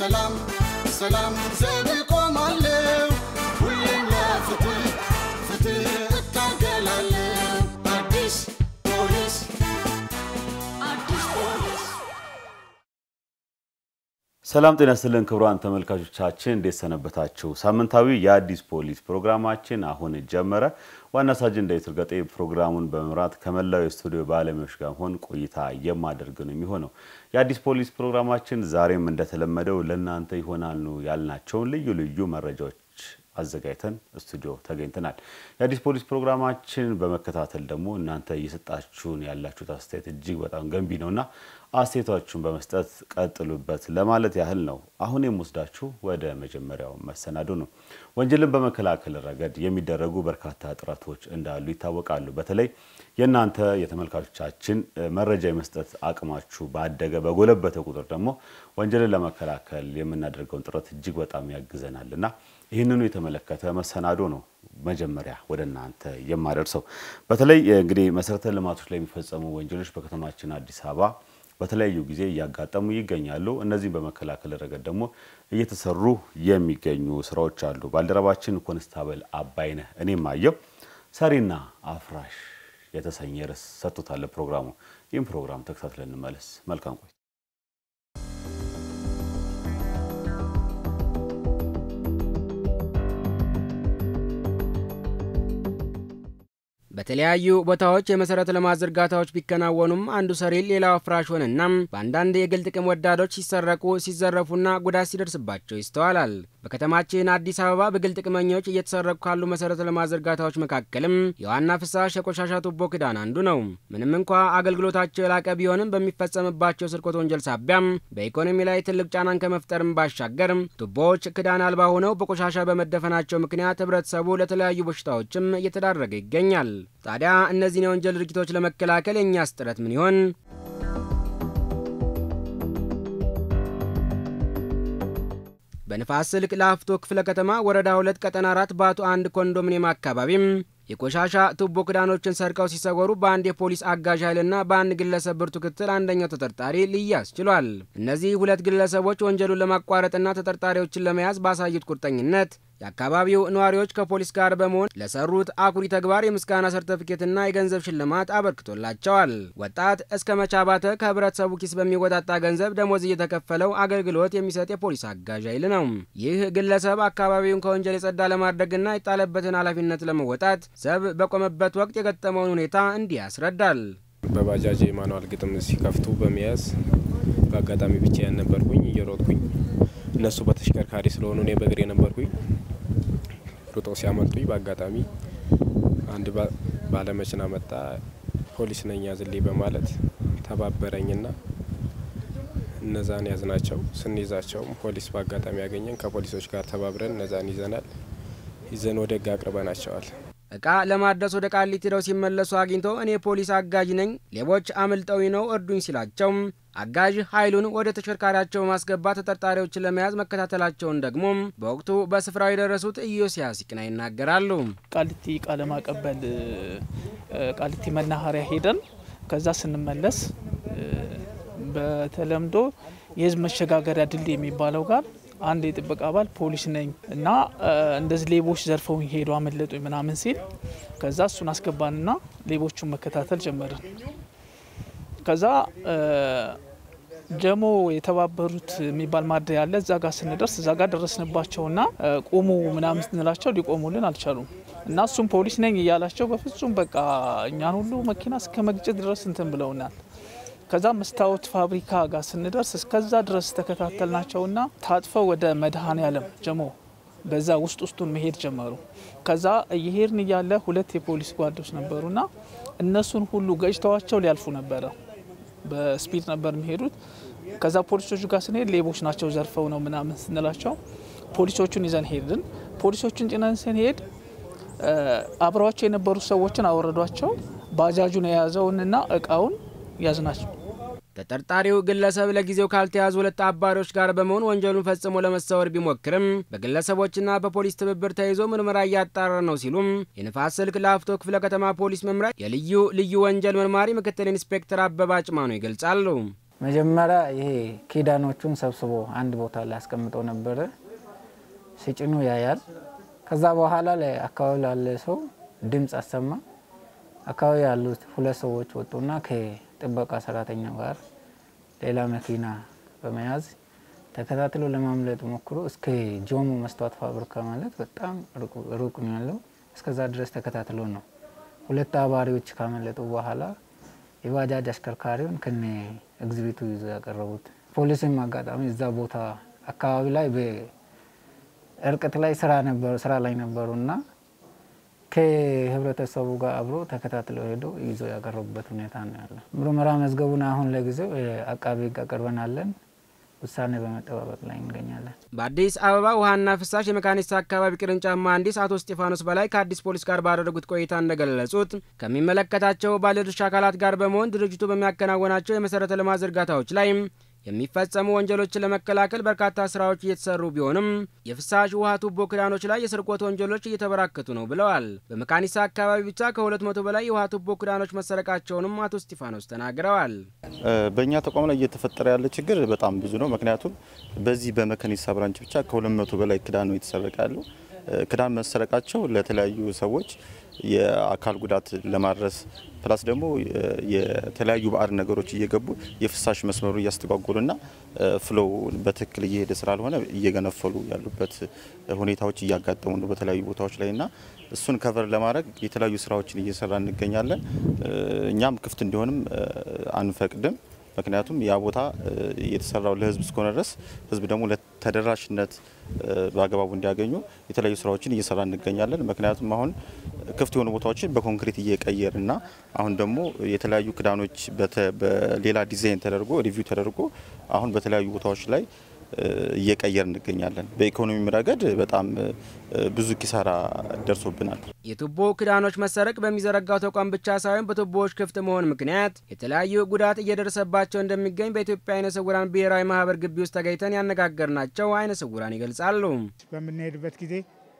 ሰላም ሰላም ዘብ ቆማለሁ ሁሌም ለፍትህ ፍትህ እታገላለሁ አዲስ ፖሊስ አዲስ ፖሊስ ሰላም ጤና ይስጥልን ክቡራን ተመልካቾቻችን እንዴት ሰነበታችሁ? ሳምንታዊ የአዲስ ፖሊስ ፕሮግራማችን አሁን ጀመረ። ዋና ሳጅን ዳዊት እርገጤ ፕሮግራሙን በመምራት ከመላው የስቱዲዮ ባለሙያዎች ጋር ሆን ቆይታ የማደርግ ነው የሚሆነው። የአዲስ ፖሊስ ፕሮግራማችን ዛሬም እንደተለመደው ለእናንተ ይሆናሉ ያልናቸውን ልዩ ልዩ መረጃዎች አዘጋጅተን ስቱዲዮ ተገኝተናል። የአዲስ ፖሊስ ፕሮግራማችን በመከታተል ደግሞ እናንተ እየሰጣችሁን ያላችሁት አስተያየት እጅግ በጣም ገንቢ ነውና አስተያየታችሁን በመስጠት ቀጥሉበት ለማለት ያህል ነው። አሁን የምወስዳችሁ ወደ መጀመሪያው መሰናዶ ነው። ወንጀልን በመከላከል ረገድ የሚደረጉ በርካታ ጥረቶች እንዳሉ ይታወቃሉ። በተለይ የእናንተ የተመልካቾቻችን መረጃ የመስጠት አቅማችሁ ባደገ በጎለበተ ቁጥር ደግሞ ወንጀልን ለመከላከል የምናደርገውን ጥረት እጅግ በጣም ያግዘናል እና ይህንኑ የተመለከተ መሰናዶ ነው መጀመሪያ ወደ እናንተ የማደርሰው። በተለይ እንግዲህ መሰረተ ልማቶች ላይ የሚፈጸሙ ወንጀሎች በከተማችን አዲስ አበባ በተለያዩ ጊዜ እያጋጠሙ ይገኛሉ። እነዚህም በመከላከል ረገድ ደግሞ እየተሰሩ የሚገኙ ስራዎች አሉ። ባልደረባችን ኮንስታብል አባይነህ እኔም አየው ሰሪና አፍራሽ የተሰኘ ርዕስ ሰጥቶታል ፕሮግራሙ። ይህም ፕሮግራም ተከታትለን እንመለስ። መልካም ቆይ በተለያዩ ቦታዎች የመሰረተ ልማት ዝርጋታዎች ቢከናወኑም አንዱ ሰሪ ሌላው አፍራሽ ሆነና በአንዳንድ የግል ጥቅም ወዳዶች ሲሰረቁ ሲዘረፉና ጉዳት ሲደርስባቸው ይስተዋላል። በከተማችን አዲስ አበባ በግል ጥቅመኞች እየተሰረቁ ካሉ መሰረተ ልማት ዝርጋታዎች መካከልም የዋና ፍሳሽ የቆሻሻ ቱቦ ክዳን አንዱ ነው። ምንም እንኳ አገልግሎታቸው የላቀ ቢሆንም በሚፈጸምባቸው ስርቆት ወንጀል ሳቢያም በኢኮኖሚ ላይ ትልቅ ጫናን ከመፍጠርም ባሻገር ቱቦዎች ክዳን አልባ ሆነው በቆሻሻ በመደፈናቸው ምክንያት ህብረተሰቡ ለተለያዩ በሽታዎችም እየተዳረገ ይገኛል። ታዲያ እነዚህን የወንጀል ድርጊቶች ለመከላከል የእኛስ ጥረት ምን ይሆን? በንፋስ ስልክ ላፍቶ ክፍለ ከተማ ወረዳ ሁለት ቀጠና አራት በአቶ አንድ ኮንዶሚኒየም አካባቢም የቆሻሻ ቱቦ ክዳኖችን ሰርቀው ሲሰወሩ በአንድ የፖሊስ አጋዥ ኃይልና በአንድ ግለሰብ ብርቱ ክትትል አንደኛው ተጠርጣሪ ሊያዝ ችሏል። እነዚህ ሁለት ግለሰቦች ወንጀሉን ለማቋረጥና ተጠርጣሪዎችን ለመያዝ ባሳዩት ቁርጠኝነት የአካባቢው ነዋሪዎች ከፖሊስ ጋር በመሆን ለሰሩት አኩሪ ተግባር የምስጋና ሰርተፊኬትና የገንዘብ ሽልማት አበርክቶላቸዋል። ወጣት እስከ መቻባተ ከህብረተሰቡ ኪስ በሚወጣጣ ገንዘብ ደሞዝ እየተከፈለው አገልግሎት የሚሰጥ የፖሊስ አጋዥ ኃይል ነው። ይህ ግለሰብ አካባቢውን ከወንጀል የጸዳ ለማድረግና የጣለበትን ኃላፊነት ለመወጣት ዘብ በቆመበት ወቅት የገጠመውን ሁኔታ እንዲህ ያስረዳል። በባጃጅ የማኑዋል ግጥም ሲከፍቱ በመያዝ በአጋጣሚ ብቻዬን ነበርኩኝ እየሮጥኩኝ እነሱ በተሽከርካሪ ስለሆኑ እኔ በእግሬ ነበርኩኝ። ሩጦ ሲያመልጡኝ በአጋጣሚ አንድ ባለመኪና መጣ። ፖሊስ ነኝ ያዝልኝ በማለት ተባበረኝና እነዛን ያዝናቸው። ስንይዛቸውም ፖሊስ በአጋጣሚ ያገኘን ከፖሊሶች ጋር ተባብረን እነዛን ይዘናል። ይዘን ወደ ህግ አቅርበናቸዋል። እቃ ለማድረስ ወደ ቃሊቲ ሄደው ሲመለሱ አግኝቶ እኔ ፖሊስ አጋዥ ነኝ፣ ሌቦች አምልጠውኝ ነው እርዱኝ ሲላቸው አጋዥ ኃይሉን ወደ ተሽከርካሪያቸው በማስገባት ተጠርጣሪዎችን ለመያዝ መከታተላቸውን ደግሞ በወቅቱ በስፍራው የደረሱት ኢዮስያስ ይቅና ይናገራሉ። ቃሊቲ እቃ ለማቀበል ቃሊቲ መናኸሪያ ሄደን ከዛ ስንመለስ በተለምዶ የህዝብ መሸጋገሪያ ድልድይ የሚባለው ጋር አንድ የጥበቃ አባል ፖሊስ ነኝ እና እንደዚህ ሌቦች ዘርፈው ሄዱ አመለጡኝ ምናምን ሲል ከዛ እሱን አስገባንና ሌቦቹን መከታተል ጀመርን። ከዛ ጀሞ የተባበሩት የሚባል ማደያ ያለ እዛ ጋር ስንደርስ እዛ ጋር ደረስንባቸውና ቁሙ ምናምን ስንላቸው ሊቆሙልን አልቻሉም። እና እሱም ፖሊስ ነኝ እያላቸው በፍጹም በቃ እኛን ሁሉ መኪና እስከ መግጨት ድረስ እንትን ብለውናል። ከዛ መስታወት ፋብሪካ ጋር ስንደርስ እስከዛ ድረስ ተከታተልናቸውና ታጥፈው ወደ መድኃኔ ዓለም ጀሞ በዛ ውስጥ ውስጡን መሄድ ጀመሩ። ከዛ እየሄድን እያለ ሁለት የፖሊስ ጓዶች ነበሩና እነሱን ሁሉ ገጭተዋቸው ሊያልፉ ነበረ። በስፒድ ነበር የሚሄዱት። ከዛ ፖሊሶቹ ጋር ስንሄድ ሌቦች ናቸው ዘርፈው ነው ምናምን ስንላቸው ፖሊሶቹን ይዘን ሄድን። ፖሊሶቹን ጭነን ስንሄድ አብረዋቸው የነበሩ ሰዎችን አወረዷቸው። ባጃጁን የያዘውንና እቃውን ያዝናቸው። ተጠርጣሪው ግለሰብ ለጊዜው ካልተያዙ ሁለት አባሪዎች ጋር በመሆን ወንጀሉን ፈጽሞ ለመሰወር ቢሞክርም በግለሰቦችና በፖሊስ ትብብር ተይዞ ምርመራ እያጣራ ነው ሲሉም የንፋስ ስልክ ላፍቶ ክፍለ ከተማ ፖሊስ መምሪያ የልዩ ልዩ ወንጀል መርማሪ ምክትል ኢንስፔክተር አበባ ጭማኖ ይገልጻሉ። መጀመሪያ ይሄ ኪዳኖቹን ሰብስቦ አንድ ቦታ ላይ አስቀምጦ ነበረ። ሲጭኑ ያያል። ከዛ በኋላ ላይ አካባቢ ላለ ሰው ድምፅ አሰማ። አካባቢ ያሉት ሁለት ሰዎች ወጡና ከጥበቃ ሰራተኛው ጋር ሌላ መኪና በመያዝ ተከታትሎ ለማምለጥ ሞክሮ እስከ ጆሞ መስተዋት ፋብሪካ ማለት በጣም ሩቅ ነው ያለው። እስከዛ ድረስ ተከታትሎ ነው ሁለት አባሪዎች ካመለጡ በኋላ የባጃጅ አሽከርካሪውን ከነ ኤግዚቢቱ ይዞ ያቀረቡት። ፖሊስም አጋጣሚ እዛ ቦታ አካባቢ ላይ በእርቀት ላይ ስራ ነበሩ ስራ ላይ ነበሩና ከህብረተሰቡ ጋር አብሮ ተከታትለው ሄዶ ይዞ ያቀረቡበት ሁኔታ ነው ያለው። ምርመራ መዝገቡን አሁን ለጊዜው አቃቤ ሕግ አቅርበናለን። ውሳኔ በመጠባበቅ ላይ እንገኛለን። በአዲስ አበባ ውሃና ፍሳሽ የመካኒሳ አካባቢ ቅርንጫፍ መሐንዲስ አቶ እስጢፋኖስ በላይ ከአዲስ ፖሊስ ጋር ባደረጉት ቆይታ እንደገለጹት ከሚመለከታቸው ባለድርሻ አካላት ጋር በመሆን ድርጅቱ በሚያከናወናቸው የመሰረተ ልማት ዝርጋታዎች ላይ የሚፈጸሙ ወንጀሎችን ለመከላከል በርካታ ስራዎች እየተሰሩ ቢሆንም የፍሳሽ ውሃ ቱቦ ክዳኖች ላይ የስርቆት ወንጀሎች እየተበራከቱ ነው ብለዋል። በመካኒሳ አካባቢ ብቻ ከሁለት መቶ በላይ የውሃ ቱቦ ክዳኖች መሰረቃቸውንም አቶ እስጢፋኖስ ተናግረዋል። በእኛ ተቋም ላይ እየተፈጠረ ያለ ችግር በጣም ብዙ ነው። ምክንያቱም በዚህ በመካኒሳ ብራንች ብቻ ከሁለት መቶ በላይ ክዳን ነው የተሰረቀ ያለው። ክዳን መሰረቃቸው ለተለያዩ ሰዎች የአካል ጉዳት ለማድረስ ፕላስ ደግሞ የተለያዩ ባዕድ ነገሮች እየገቡ የፍሳሽ መስመሩ እያስተጓጎሉና ፍሎው በትክክል እየሄደ ስላልሆነ እየገነፈሉ ያሉበት ሁኔታዎች እያጋጠሙ ነው በተለያዩ ቦታዎች ላይ እና እሱን ከቨር ለማድረግ የተለያዩ ስራዎችን እየሰራ እንገኛለን። እኛም ክፍት እንዲሆንም አንፈቅድም። ምክንያቱም ያ ቦታ የተሰራው ለህዝብ እስከሆነ ድረስ ህዝብ ደግሞ ለተደራሽነት በአግባቡ እንዲያገኙ የተለያዩ ስራዎችን እየሰራ እንገኛለን። ምክንያቱም አሁን ክፍት የሆኑ ቦታዎችን በኮንክሪት እየቀየር እና አሁን ደግሞ የተለያዩ ክዳኖች በሌላ ዲዛይን ተደርጎ ሪቪው ተደርጎ አሁን በተለያዩ ቦታዎች ላይ እየቀየር እንገኛለን። በኢኮኖሚም ረገድ በጣም ብዙ ኪሳራ ደርሶብናል። የቱቦ ክዳኖች መሰረቅ በሚዘረጋው ተቋም ብቻ ሳይሆን በቱቦዎች ክፍት መሆን ምክንያት የተለያዩ ጉዳት እየደረሰባቸው እንደሚገኝ በኢትዮጵያ አይነ ስውራን ብሔራዊ ማህበር ግቢ ውስጥ ተገኝተን ያነጋገርናቸው አይነ ስውራን ይገልጻሉ። በምንሄድበት ጊዜ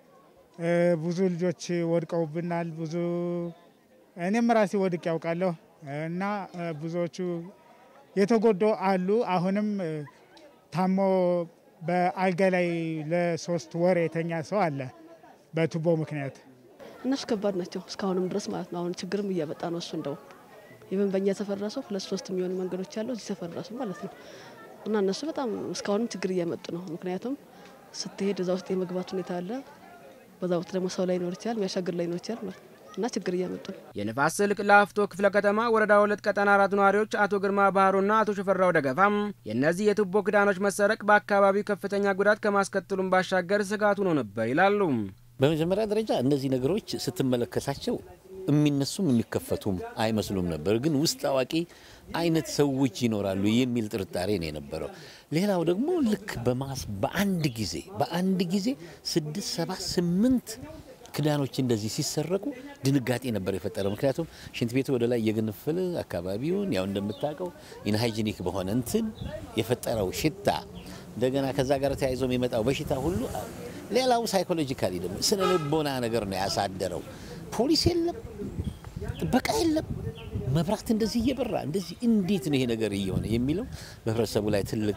ብዙ ልጆች ወድቀውብናል። ብዙ እኔም ራሴ ወድቅ ያውቃለሁ እና ብዙዎቹ የተጎዱ አሉ። አሁንም ታሞ በአልጋ ላይ ለሶስት ወር የተኛ ሰው አለ በቱቦ ምክንያት። እነሱ ከባድ ናቸው እስካሁንም ድረስ ማለት ነው። አሁን ችግርም እያመጣ ነው እሱ እንደው ይህን በእኛ ሰፈር ራሱ ሁለት ሶስት የሚሆኑ መንገዶች ያለው እዚህ ሰፈር ራሱ ማለት ነው እና እነሱ በጣም እስካሁንም ችግር እያመጡ ነው። ምክንያቱም ስትሄድ እዛ ውስጥ የመግባት ሁኔታ አለ። በዛ ወቅት ደግሞ ሰው ላይ ይኖር ይችላል፣ የሚያሻግር ላይ ይኖር ይችላል ማለት ነው እና ችግር እያመጡ ነው። የንፋስ ስልክ ላፍቶ ክፍለ ከተማ ወረዳ ሁለት ቀጠና አራት ነዋሪዎች አቶ ግርማ ባህሩና አቶ ሽፈራው ደገፋም የእነዚህ የቱቦ ክዳኖች መሰረቅ በአካባቢው ከፍተኛ ጉዳት ከማስከተሉም ባሻገር ስጋት ሆኖ ነበር ይላሉ። በመጀመሪያ ደረጃ እነዚህ ነገሮች ስትመለከታቸው የሚነሱም የሚከፈቱም አይመስሉም ነበር። ግን ውስጥ አዋቂ አይነት ሰዎች ይኖራሉ የሚል ጥርጣሬ ነው የነበረው። ሌላው ደግሞ ልክ በማስ በአንድ ጊዜ በአንድ ጊዜ ስድስት ሰባት ስምንት ክዳኖች እንደዚህ ሲሰረቁ ድንጋጤ ነበር የፈጠረው። ምክንያቱም ሽንት ቤቱ ወደ ላይ እየገነፈለ አካባቢውን ያው እንደምታውቀው ኢንሃይጂኒክ በሆነ እንትን የፈጠረው ሽታ እንደገና ከዛ ጋር ተያይዞ የሚመጣው በሽታ ሁሉ ሌላው ሳይኮሎጂካሊ ደግሞ ስነ ልቦና ነገር ነው ያሳደረው። ፖሊስ የለም፣ ጥበቃ የለም፣ መብራት እንደዚህ እየበራ እንደዚህ እንዴት ነው ይሄ ነገር እየሆነ የሚለው በህብረተሰቡ ላይ ትልቅ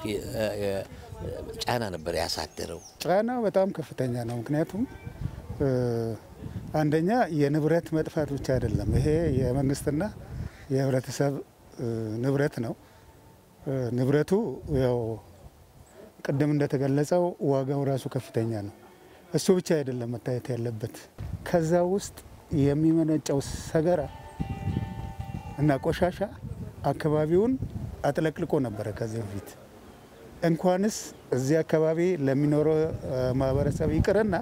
ጫና ነበር ያሳደረው። ጫናው በጣም ከፍተኛ ነው። ምክንያቱም አንደኛ የንብረት መጥፋት ብቻ አይደለም፣ ይሄ የመንግስትና የህብረተሰብ ንብረት ነው። ንብረቱ ያው ቅድም እንደተገለጸው ዋጋው ራሱ ከፍተኛ ነው። እሱ ብቻ አይደለም መታየት ያለበት። ከዛ ውስጥ የሚመነጨው ሰገራ እና ቆሻሻ አካባቢውን አጥለቅልቆ ነበረ ከዚህ በፊት እንኳንስ እዚህ አካባቢ ለሚኖረው ማህበረሰብ ይቅርና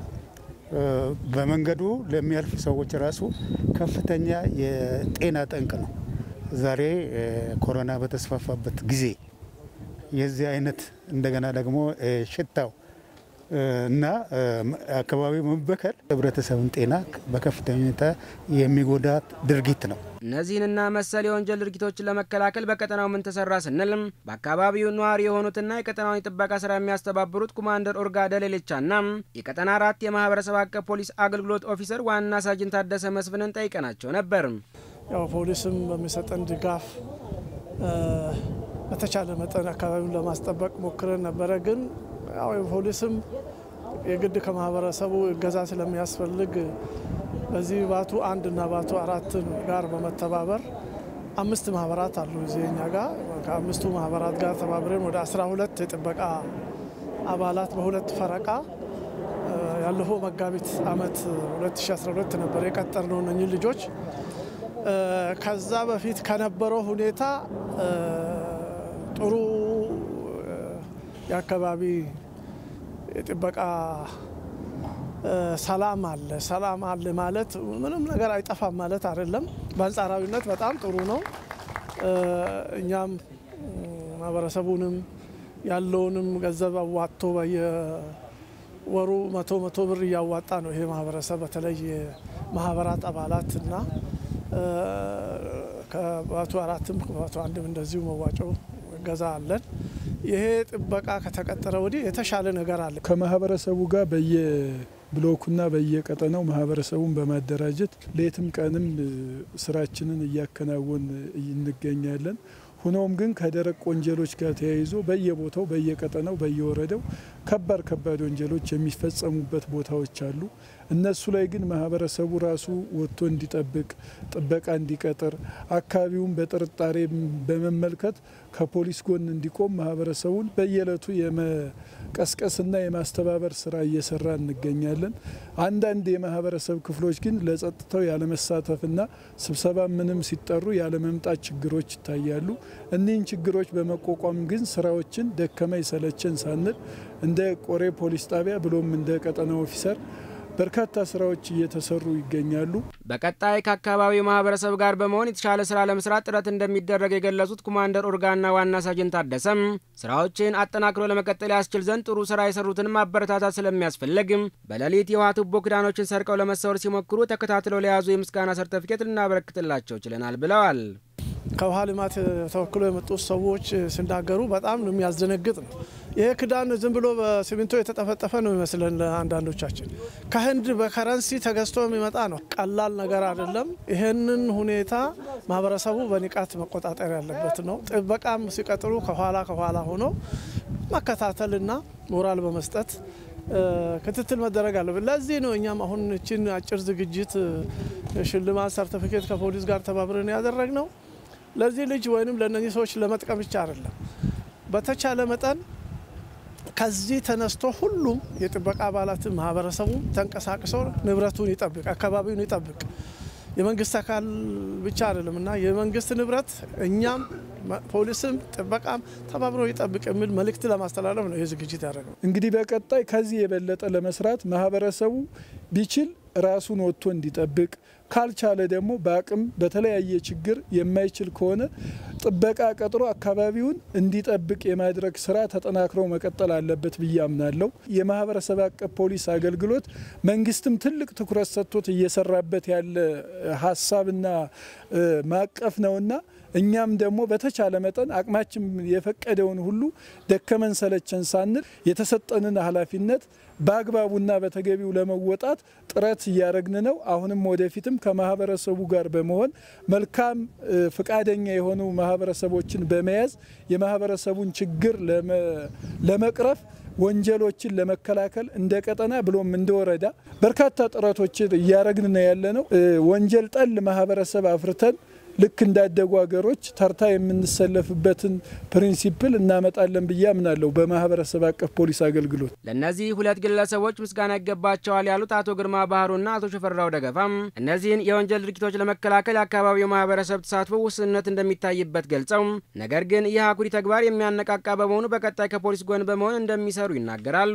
በመንገዱ ለሚያልፉ ሰዎች ራሱ ከፍተኛ የጤና ጠንቅ ነው። ዛሬ ኮሮና በተስፋፋበት ጊዜ የዚህ አይነት እንደገና ደግሞ ሽታው እና አካባቢው መበከል ህብረተሰብን ጤና በከፍተኛ ሁኔታ የሚጎዳ ድርጊት ነው። እነዚህንና መሰል የወንጀል ድርጊቶችን ለመከላከል በቀጠናው ምን ተሰራ ስንልም በአካባቢው ነዋሪ የሆኑትና የቀጠናውን የጥበቃ ስራ የሚያስተባብሩት ኮማንደር ኦርጋ ደሌሌቻና የቀጠና አራት የማህበረሰብ አቀፍ ፖሊስ አገልግሎት ኦፊሰር ዋና ሳጅን ታደሰ መስፍንን ጠይቀናቸው ነበር። ያው ፖሊስም በሚሰጠን ድጋፍ በተቻለ መጠን አካባቢውን ለማስጠበቅ ሞክረን ነበረ። ግን ያው የፖሊስም የግድ ከማህበረሰቡ እገዛ ስለሚያስፈልግ በዚህ ባቱ አንድ እና ባቱ አራት ጋር በመተባበር አምስት ማህበራት አሉ እዚህ እኛ ጋር ከአምስቱ ማህበራት ጋር ተባብረን ወደ 12 የጥበቃ አባላት በሁለት ፈረቃ ያለፈው መጋቢት ዓመት 2012 ነበር የቀጠርነው እነኚህ ልጆች። ከዛ በፊት ከነበረው ሁኔታ ጥሩ የአካባቢ የጥበቃ ሰላም አለ። ሰላም አለ ማለት ምንም ነገር አይጠፋም ማለት አይደለም። በአንጻራዊነት በጣም ጥሩ ነው። እኛም ማህበረሰቡንም ያለውንም ገንዘብ አዋጥቶ በየወሩ መቶ መቶ ብር እያዋጣ ነው ይሄ ማህበረሰብ በተለይ ማህበራት አባላት እና ከባቱ አራትም ከባቱ አንድም እንደዚሁ መዋጮ እገዛ አለን። ይሄ ጥበቃ ከተቀጠረ ወዲህ የተሻለ ነገር አለ። ከማህበረሰቡ ጋር በየብሎኩና በየቀጠናው ማህበረሰቡን በማደራጀት ሌትም ቀንም ስራችንን እያከናወን እንገኛለን። ሆኖም ግን ከደረቅ ወንጀሎች ጋር ተያይዞ በየቦታው በየቀጠናው በየወረዳው ከባድ ከባድ ወንጀሎች የሚፈጸሙበት ቦታዎች አሉ። እነሱ ላይ ግን ማህበረሰቡ ራሱ ወጥቶ እንዲጠብቅ ጥበቃ እንዲቀጥር አካባቢውን በጥርጣሬ በመመልከት ከፖሊስ ጎን እንዲቆም ማህበረሰቡን በየዕለቱ የመቀስቀስና የማስተባበር ስራ እየሰራ እንገኛለን። አንዳንድ የማህበረሰብ ክፍሎች ግን ለጸጥታው ያለመሳተፍና ስብሰባ ምንም ሲጠሩ ያለመምጣት ችግሮች ይታያሉ። እኒህን ችግሮች በመቋቋም ግን ስራዎችን ደከመኝ ሰለቸን ሳንል እንደ ቆሬ ፖሊስ ጣቢያ ብሎም እንደ ቀጠና ኦፊሰር በርካታ ስራዎች እየተሰሩ ይገኛሉ። በቀጣይ ከአካባቢው ማህበረሰብ ጋር በመሆን የተሻለ ስራ ለመስራት ጥረት እንደሚደረግ የገለጹት ኮማንደር ኦርጋና ዋና ሳጅን ታደሰም ስራዎችን አጠናክሮ ለመቀጠል ያስችል ዘንድ ጥሩ ስራ የሰሩትን ማበረታታት ስለሚያስፈልግ በሌሊት የውሃ ቱቦ ክዳኖችን ሰርቀው ለመሰወር ሲሞክሩ ተከታትለው ለያዙ የምስጋና ሰርተፊኬት ልናበረክትላቸው ችለናል ብለዋል። ከውሃ ልማት ተወክሎ የመጡት ሰዎች ሲናገሩ በጣም ነው የሚያስደነግጥ ነው። ይሄ ክዳን ዝም ብሎ በሲሚንቶ የተጠፈጠፈ ነው ይመስለን አንዳንዶቻችን። ከህንድ በከረንሲ ተገዝቶ የሚመጣ ነው። ቀላል ነገር አይደለም። ይህንን ሁኔታ ማህበረሰቡ በንቃት መቆጣጠር ያለበት ነው። ጥበቃም ሲቀጥሩ ከኋላ ከኋላ ሆኖ መከታተልና ሞራል በመስጠት ክትትል መደረግ አለበት። ለዚህ ነው እኛም አሁን እችን አጭር ዝግጅት ሽልማት ሰርቲፊኬት ከፖሊስ ጋር ተባብረን ያደረግ ነው። ለዚህ ልጅ ወይንም ለእነዚህ ሰዎች ለመጥቀም ብቻ አይደለም። በተቻለ መጠን ከዚህ ተነስቶ ሁሉም የጥበቃ አባላት ማህበረሰቡ ተንቀሳቅሶ ንብረቱን ይጠብቅ፣ አካባቢውን ይጠብቅ። የመንግስት አካል ብቻ አይደለም እና የመንግስት ንብረት እኛም ፖሊስም ጥበቃም ተባብሮ ይጠብቅ የሚል መልእክት ለማስተላለፍ ነው ይህ ዝግጅት ያደረገው። እንግዲህ በቀጣይ ከዚህ የበለጠ ለመስራት ማህበረሰቡ ቢችል ራሱን ወጥቶ እንዲጠብቅ ካልቻለ ደግሞ በአቅም በተለያየ ችግር የማይችል ከሆነ ጥበቃ ቀጥሮ አካባቢውን እንዲጠብቅ የማድረግ ስራ ተጠናክረው መቀጠል አለበት ብዬ አምናለሁ። የማህበረሰብ አቀፍ ፖሊስ አገልግሎት መንግስትም ትልቅ ትኩረት ሰጥቶት እየሰራበት ያለ ሀሳብና ማቀፍ ነውና እኛም ደግሞ በተቻለ መጠን አቅማችን የፈቀደውን ሁሉ ደከመን ሰለቸን ሳንል የተሰጠንን ኃላፊነት በአግባቡና በተገቢው ለመወጣት ጥረት እያደረግን ነው። አሁንም ወደፊትም ከማህበረሰቡ ጋር በመሆን መልካም ፍቃደኛ የሆኑ ማህበረሰቦችን በመያዝ የማህበረሰቡን ችግር ለመቅረፍ ወንጀሎችን ለመከላከል እንደ ቀጠና ብሎም እንደ ወረዳ በርካታ ጥረቶችን እያደረግን ነው ያለ ነው። ወንጀል ጠል ማህበረሰብ አፍርተን ልክ እንዳደጉ ሀገሮች ተርታ የምንሰለፍበትን ፕሪንሲፕል እናመጣለን ብዬ አምናለሁ። በማህበረሰብ አቀፍ ፖሊስ አገልግሎት ለእነዚህ ሁለት ግለሰቦች ምስጋና ይገባቸዋል ያሉት አቶ ግርማ ባህሩና አቶ ሽፈራው ደገፋም እነዚህን የወንጀል ድርጊቶች ለመከላከል የአካባቢው ማህበረሰብ ተሳትፎ ውስንነት እንደሚታይበት ገልጸው ነገር ግን ይህ አኩሪ ተግባር የሚያነቃቃ በመሆኑ በቀጣይ ከፖሊስ ጎን በመሆን እንደሚሰሩ ይናገራሉ።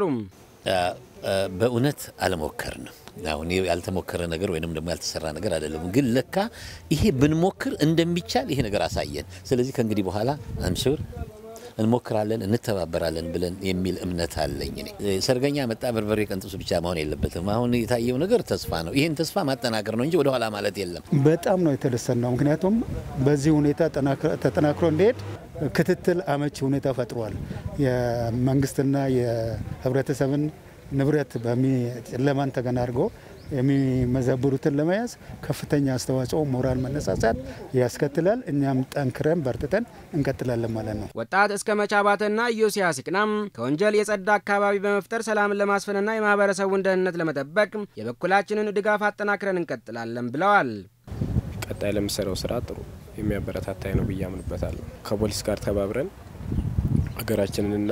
በእውነት አልሞከርንም። አሁን ያልተሞከረ ነገር ወይንም ደግሞ ያልተሰራ ነገር አይደለም። ግን ለካ ይሄ ብንሞክር እንደሚቻል ይሄ ነገር አሳየን። ስለዚህ ከእንግዲህ በኋላ አምሹር እንሞክራለን፣ እንተባበራለን ብለን የሚል እምነት አለኝ። እኔ ሰርገኛ መጣ በርበሬ ቀንጥሱ ብቻ መሆን የለበትም። አሁን የታየው ነገር ተስፋ ነው። ይህን ተስፋ ማጠናከር ነው እንጂ ወደኋላ ማለት የለም። በጣም ነው የተደሰት ነው። ምክንያቱም በዚህ ሁኔታ ተጠናክሮ እንዲሄድ ክትትል አመቺ ሁኔታ ፈጥሯል። የመንግስትና የህብረተሰብን ንብረት ጨለማን ተገን አድርጎ የሚመዘብሩትን ለመያዝ ከፍተኛ አስተዋጽኦ፣ ሞራል መነሳሳት ያስከትላል። እኛም ጠንክረን በርትተን እንቀጥላለን ማለት ነው። ወጣት እስከ መቻባትና ኢዮስያስ ይቅናም ከወንጀል የጸዳ አካባቢ በመፍጠር ሰላምን ለማስፈንና የማህበረሰቡን ደህንነት ለመጠበቅ የበኩላችንን ድጋፍ አጠናክረን እንቀጥላለን ብለዋል። ቀጣይ ለምሰራው ስራ ጥሩ የሚያበረታታይ ነው ብዬ አምንበታለሁ። ከፖሊስ ጋር ተባብረን ሀገራችንንና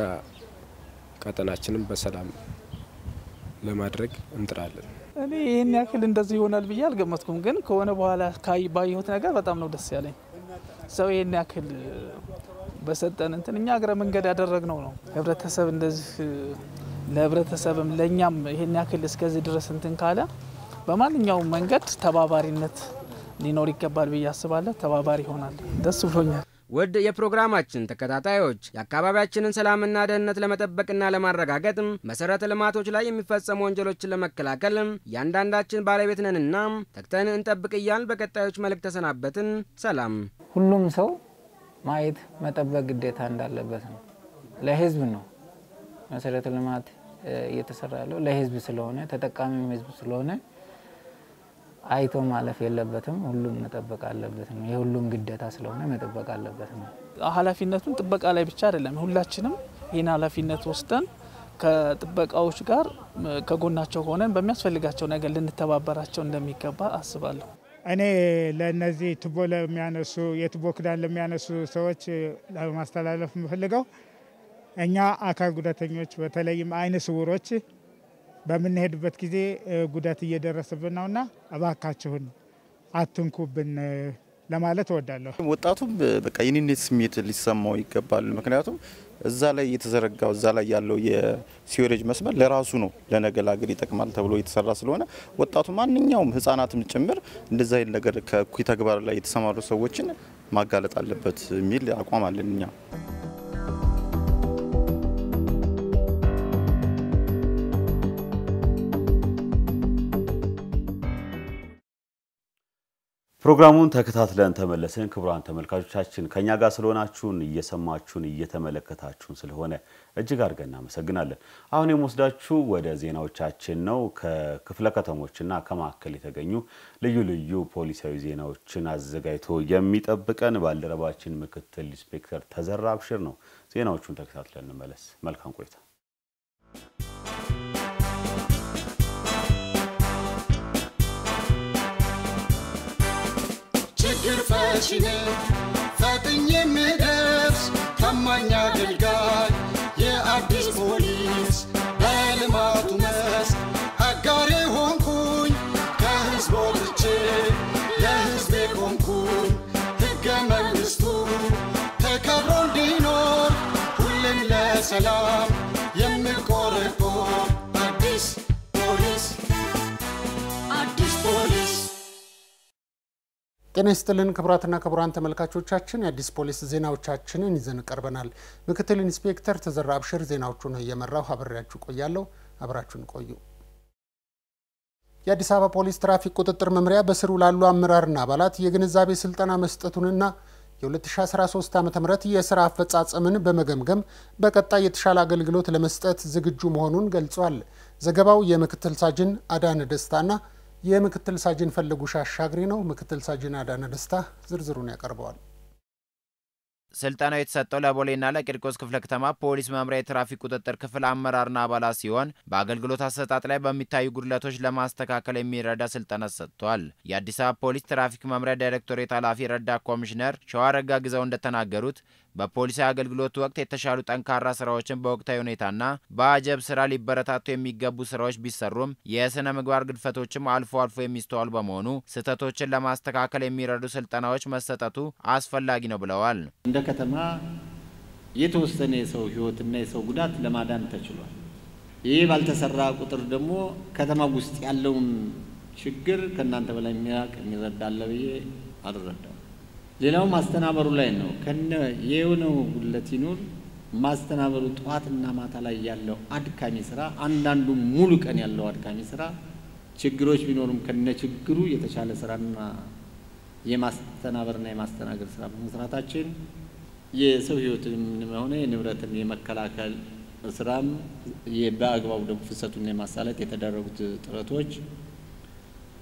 ቀጠናችንን በሰላም ለማድረግ እንጥራለን። እኔ ይህን ያክል እንደዚህ ይሆናል ብዬ አልገመትኩም፣ ግን ከሆነ በኋላ ካይ ባየሁት ነገር በጣም ነው ደስ ያለኝ። ሰው ይህን ያክል በሰጠን እንትን እኛ እግረ መንገድ ያደረግነው ነው። ህብረተሰብ እንደዚህ ለህብረተሰብም ለእኛም ይህን ያክል እስከዚህ ድረስ እንትን ካለ በማንኛውም መንገድ ተባባሪነት ሊኖር ይገባል ብዬ አስባለሁ። ተባባሪ ይሆናል። ደስ ብሎኛል። ውድ የፕሮግራማችን ተከታታዮች የአካባቢያችንን ሰላምና ደህንነት ለመጠበቅና ለማረጋገጥ መሰረተ ልማቶች ላይ የሚፈጸሙ ወንጀሎችን ለመከላከል እያንዳንዳችን ባለቤት ነንና ተግተን እንጠብቅ እያልን በቀጣዮች መልእክት ተሰናበትን። ሰላም። ሁሉም ሰው ማየት መጠበቅ ግዴታ እንዳለበት ነው። ለህዝብ ነው መሰረተ ልማት እየተሰራ ያለው ለህዝብ ስለሆነ ተጠቃሚም ህዝብ ስለሆነ አይቶ ማለፍ የለበትም። ሁሉም መጠበቅ አለበት ነው። የሁሉም ግዴታ ስለሆነ መጠበቅ አለበት ነው። ኃላፊነቱን ጥበቃ ላይ ብቻ አይደለም። ሁላችንም ይህን ኃላፊነት ወስደን ከጥበቃዎች ጋር ከጎናቸው ሆነን በሚያስፈልጋቸው ነገር ልንተባበራቸው እንደሚገባ አስባለሁ። እኔ ለእነዚህ ቱቦ ለሚያነሱ የቱቦ ክዳን ለሚያነሱ ሰዎች ለማስተላለፍ የምፈልገው እኛ አካል ጉዳተኞች በተለይም አይነ ስውሮች በምንሄድበት ጊዜ ጉዳት እየደረሰብን ነውና እባካችሁን አትንኩብን ለማለት እወዳለሁ። ወጣቱም በቃ የኔነት ስሜት ሊሰማው ይገባል። ምክንያቱም እዛ ላይ የተዘረጋው እዛ ላይ ያለው የሲወሬጅ መስመር ለራሱ ነው ለነገ ለሀገር ይጠቅማል ተብሎ የተሰራ ስለሆነ ወጣቱ ማንኛውም ሕጻናትም ጭምር እንደዛ አይነት ነገር ከእኩይ ተግባር ላይ የተሰማሩ ሰዎችን ማጋለጥ አለበት የሚል አቋም አለን እኛ። ፕሮግራሙን ተከታትለን ተመለስን። ክቡራን ተመልካቾቻችን ከኛ ጋር ስለሆናችሁን እየሰማችሁን እየተመለከታችሁን ስለሆነ እጅግ አድርገን እናመሰግናለን። አሁን የምወስዳችሁ ወደ ዜናዎቻችን ነው። ከክፍለ ከተሞችና ከማዕከል የተገኙ ልዩ ልዩ ፖሊሳዊ ዜናዎችን አዘጋጅቶ የሚጠብቀን ባልደረባችን ምክትል ኢንስፔክተር ተዘራ አብሽር ነው። ዜናዎቹን ተከታትለን እንመለስ። መልካም ቆይታ። ችግር ፈቺ ነኝ ፈጥኜ የምደርስ ታማኝ አገልጋይ የአዲስ ፖሊስ በልማቱ መስክ አጋሬ ሆንኩኝ ከህዝብ ወጥቼ ለህዝቤ ቆምኩኝ ሕገ መንግሥቱ ተከብሮ እንዲኖር ሁሌም ለሰላም የምቆረቆር አዲስ ፖሊስ አዲስ ፖሊስ ጤና ይስጥልን ክቡራትና ክቡራን ተመልካቾቻችን የአዲስ ፖሊስ ዜናዎቻችንን ይዘን ቀርበናል። ምክትል ኢንስፔክተር ተዘራ አብሽር ዜናዎቹን እየመራው አብሬያችሁ ቆያለሁ። አብራችሁን ቆዩ። የአዲስ አበባ ፖሊስ ትራፊክ ቁጥጥር መምሪያ በስሩ ላሉ አመራርና አባላት የግንዛቤ ስልጠና መስጠቱንና የ2013 ዓ ም የስራ አፈጻጸምን በመገምገም በቀጣይ የተሻለ አገልግሎት ለመስጠት ዝግጁ መሆኑን ገልጿል። ዘገባው የምክትል ሳጅን አዳነ ደስታና የምክትል ሳጅን ፈለጉሽ አሻግሪ ነው። ምክትል ሳጅን አዳነ ደስታ ዝርዝሩን ያቀርበዋል። ስልጠናው የተሰጠው ለቦሌና ለቂርቆስ ክፍለ ከተማ ፖሊስ መምሪያ የትራፊክ ቁጥጥር ክፍል አመራርና አባላት ሲሆን በአገልግሎት አሰጣጥ ላይ በሚታዩ ጉድለቶች ለማስተካከል የሚረዳ ስልጠና ሰጥቷል። የአዲስ አበባ ፖሊስ ትራፊክ መምሪያ ዳይሬክቶሬት ኃላፊ ረዳት ኮሚሽነር ሸዋረጋ ግዛው እንደተናገሩት በፖሊሳዊ አገልግሎት ወቅት የተሻሉ ጠንካራ ስራዎችን በወቅታዊ ሁኔታና በአጀብ ስራ ሊበረታቱ የሚገቡ ስራዎች ቢሰሩም የስነ ምግባር ግድፈቶችም አልፎ አልፎ የሚስተዋሉ በመሆኑ ስህተቶችን ለማስተካከል የሚረዱ ስልጠናዎች መሰጠቱ አስፈላጊ ነው ብለዋል። እንደ ከተማ የተወሰነ የሰው ህይወትና የሰው ጉዳት ለማዳን ተችሏል። ይህ ባልተሰራ ቁጥር ደግሞ ከተማ ውስጥ ያለውን ችግር ከእናንተ በላይ የሚያውቅ የሚረዳ አለ ብዬ አልረዳም። ሌላው ማስተናበሩ ላይ ነው። ከነ የሆነው ጉለት ይኑር ማስተናበሩ ጠዋትና ማታ ላይ ያለው አድካሚ ስራ፣ አንዳንዱ ሙሉ ቀን ያለው አድካሚ ስራ ችግሮች ቢኖሩም ከነ ችግሩ የተሻለ ስራና የማስተናበርና የማስተናገድ ስራ በመስራታችን የሰው ህይወትን ሆነ የንብረትን የመከላከል ስራም በአግባቡ ደግሞ ፍሰቱን የማሳለጥ የተደረጉት ጥረቶች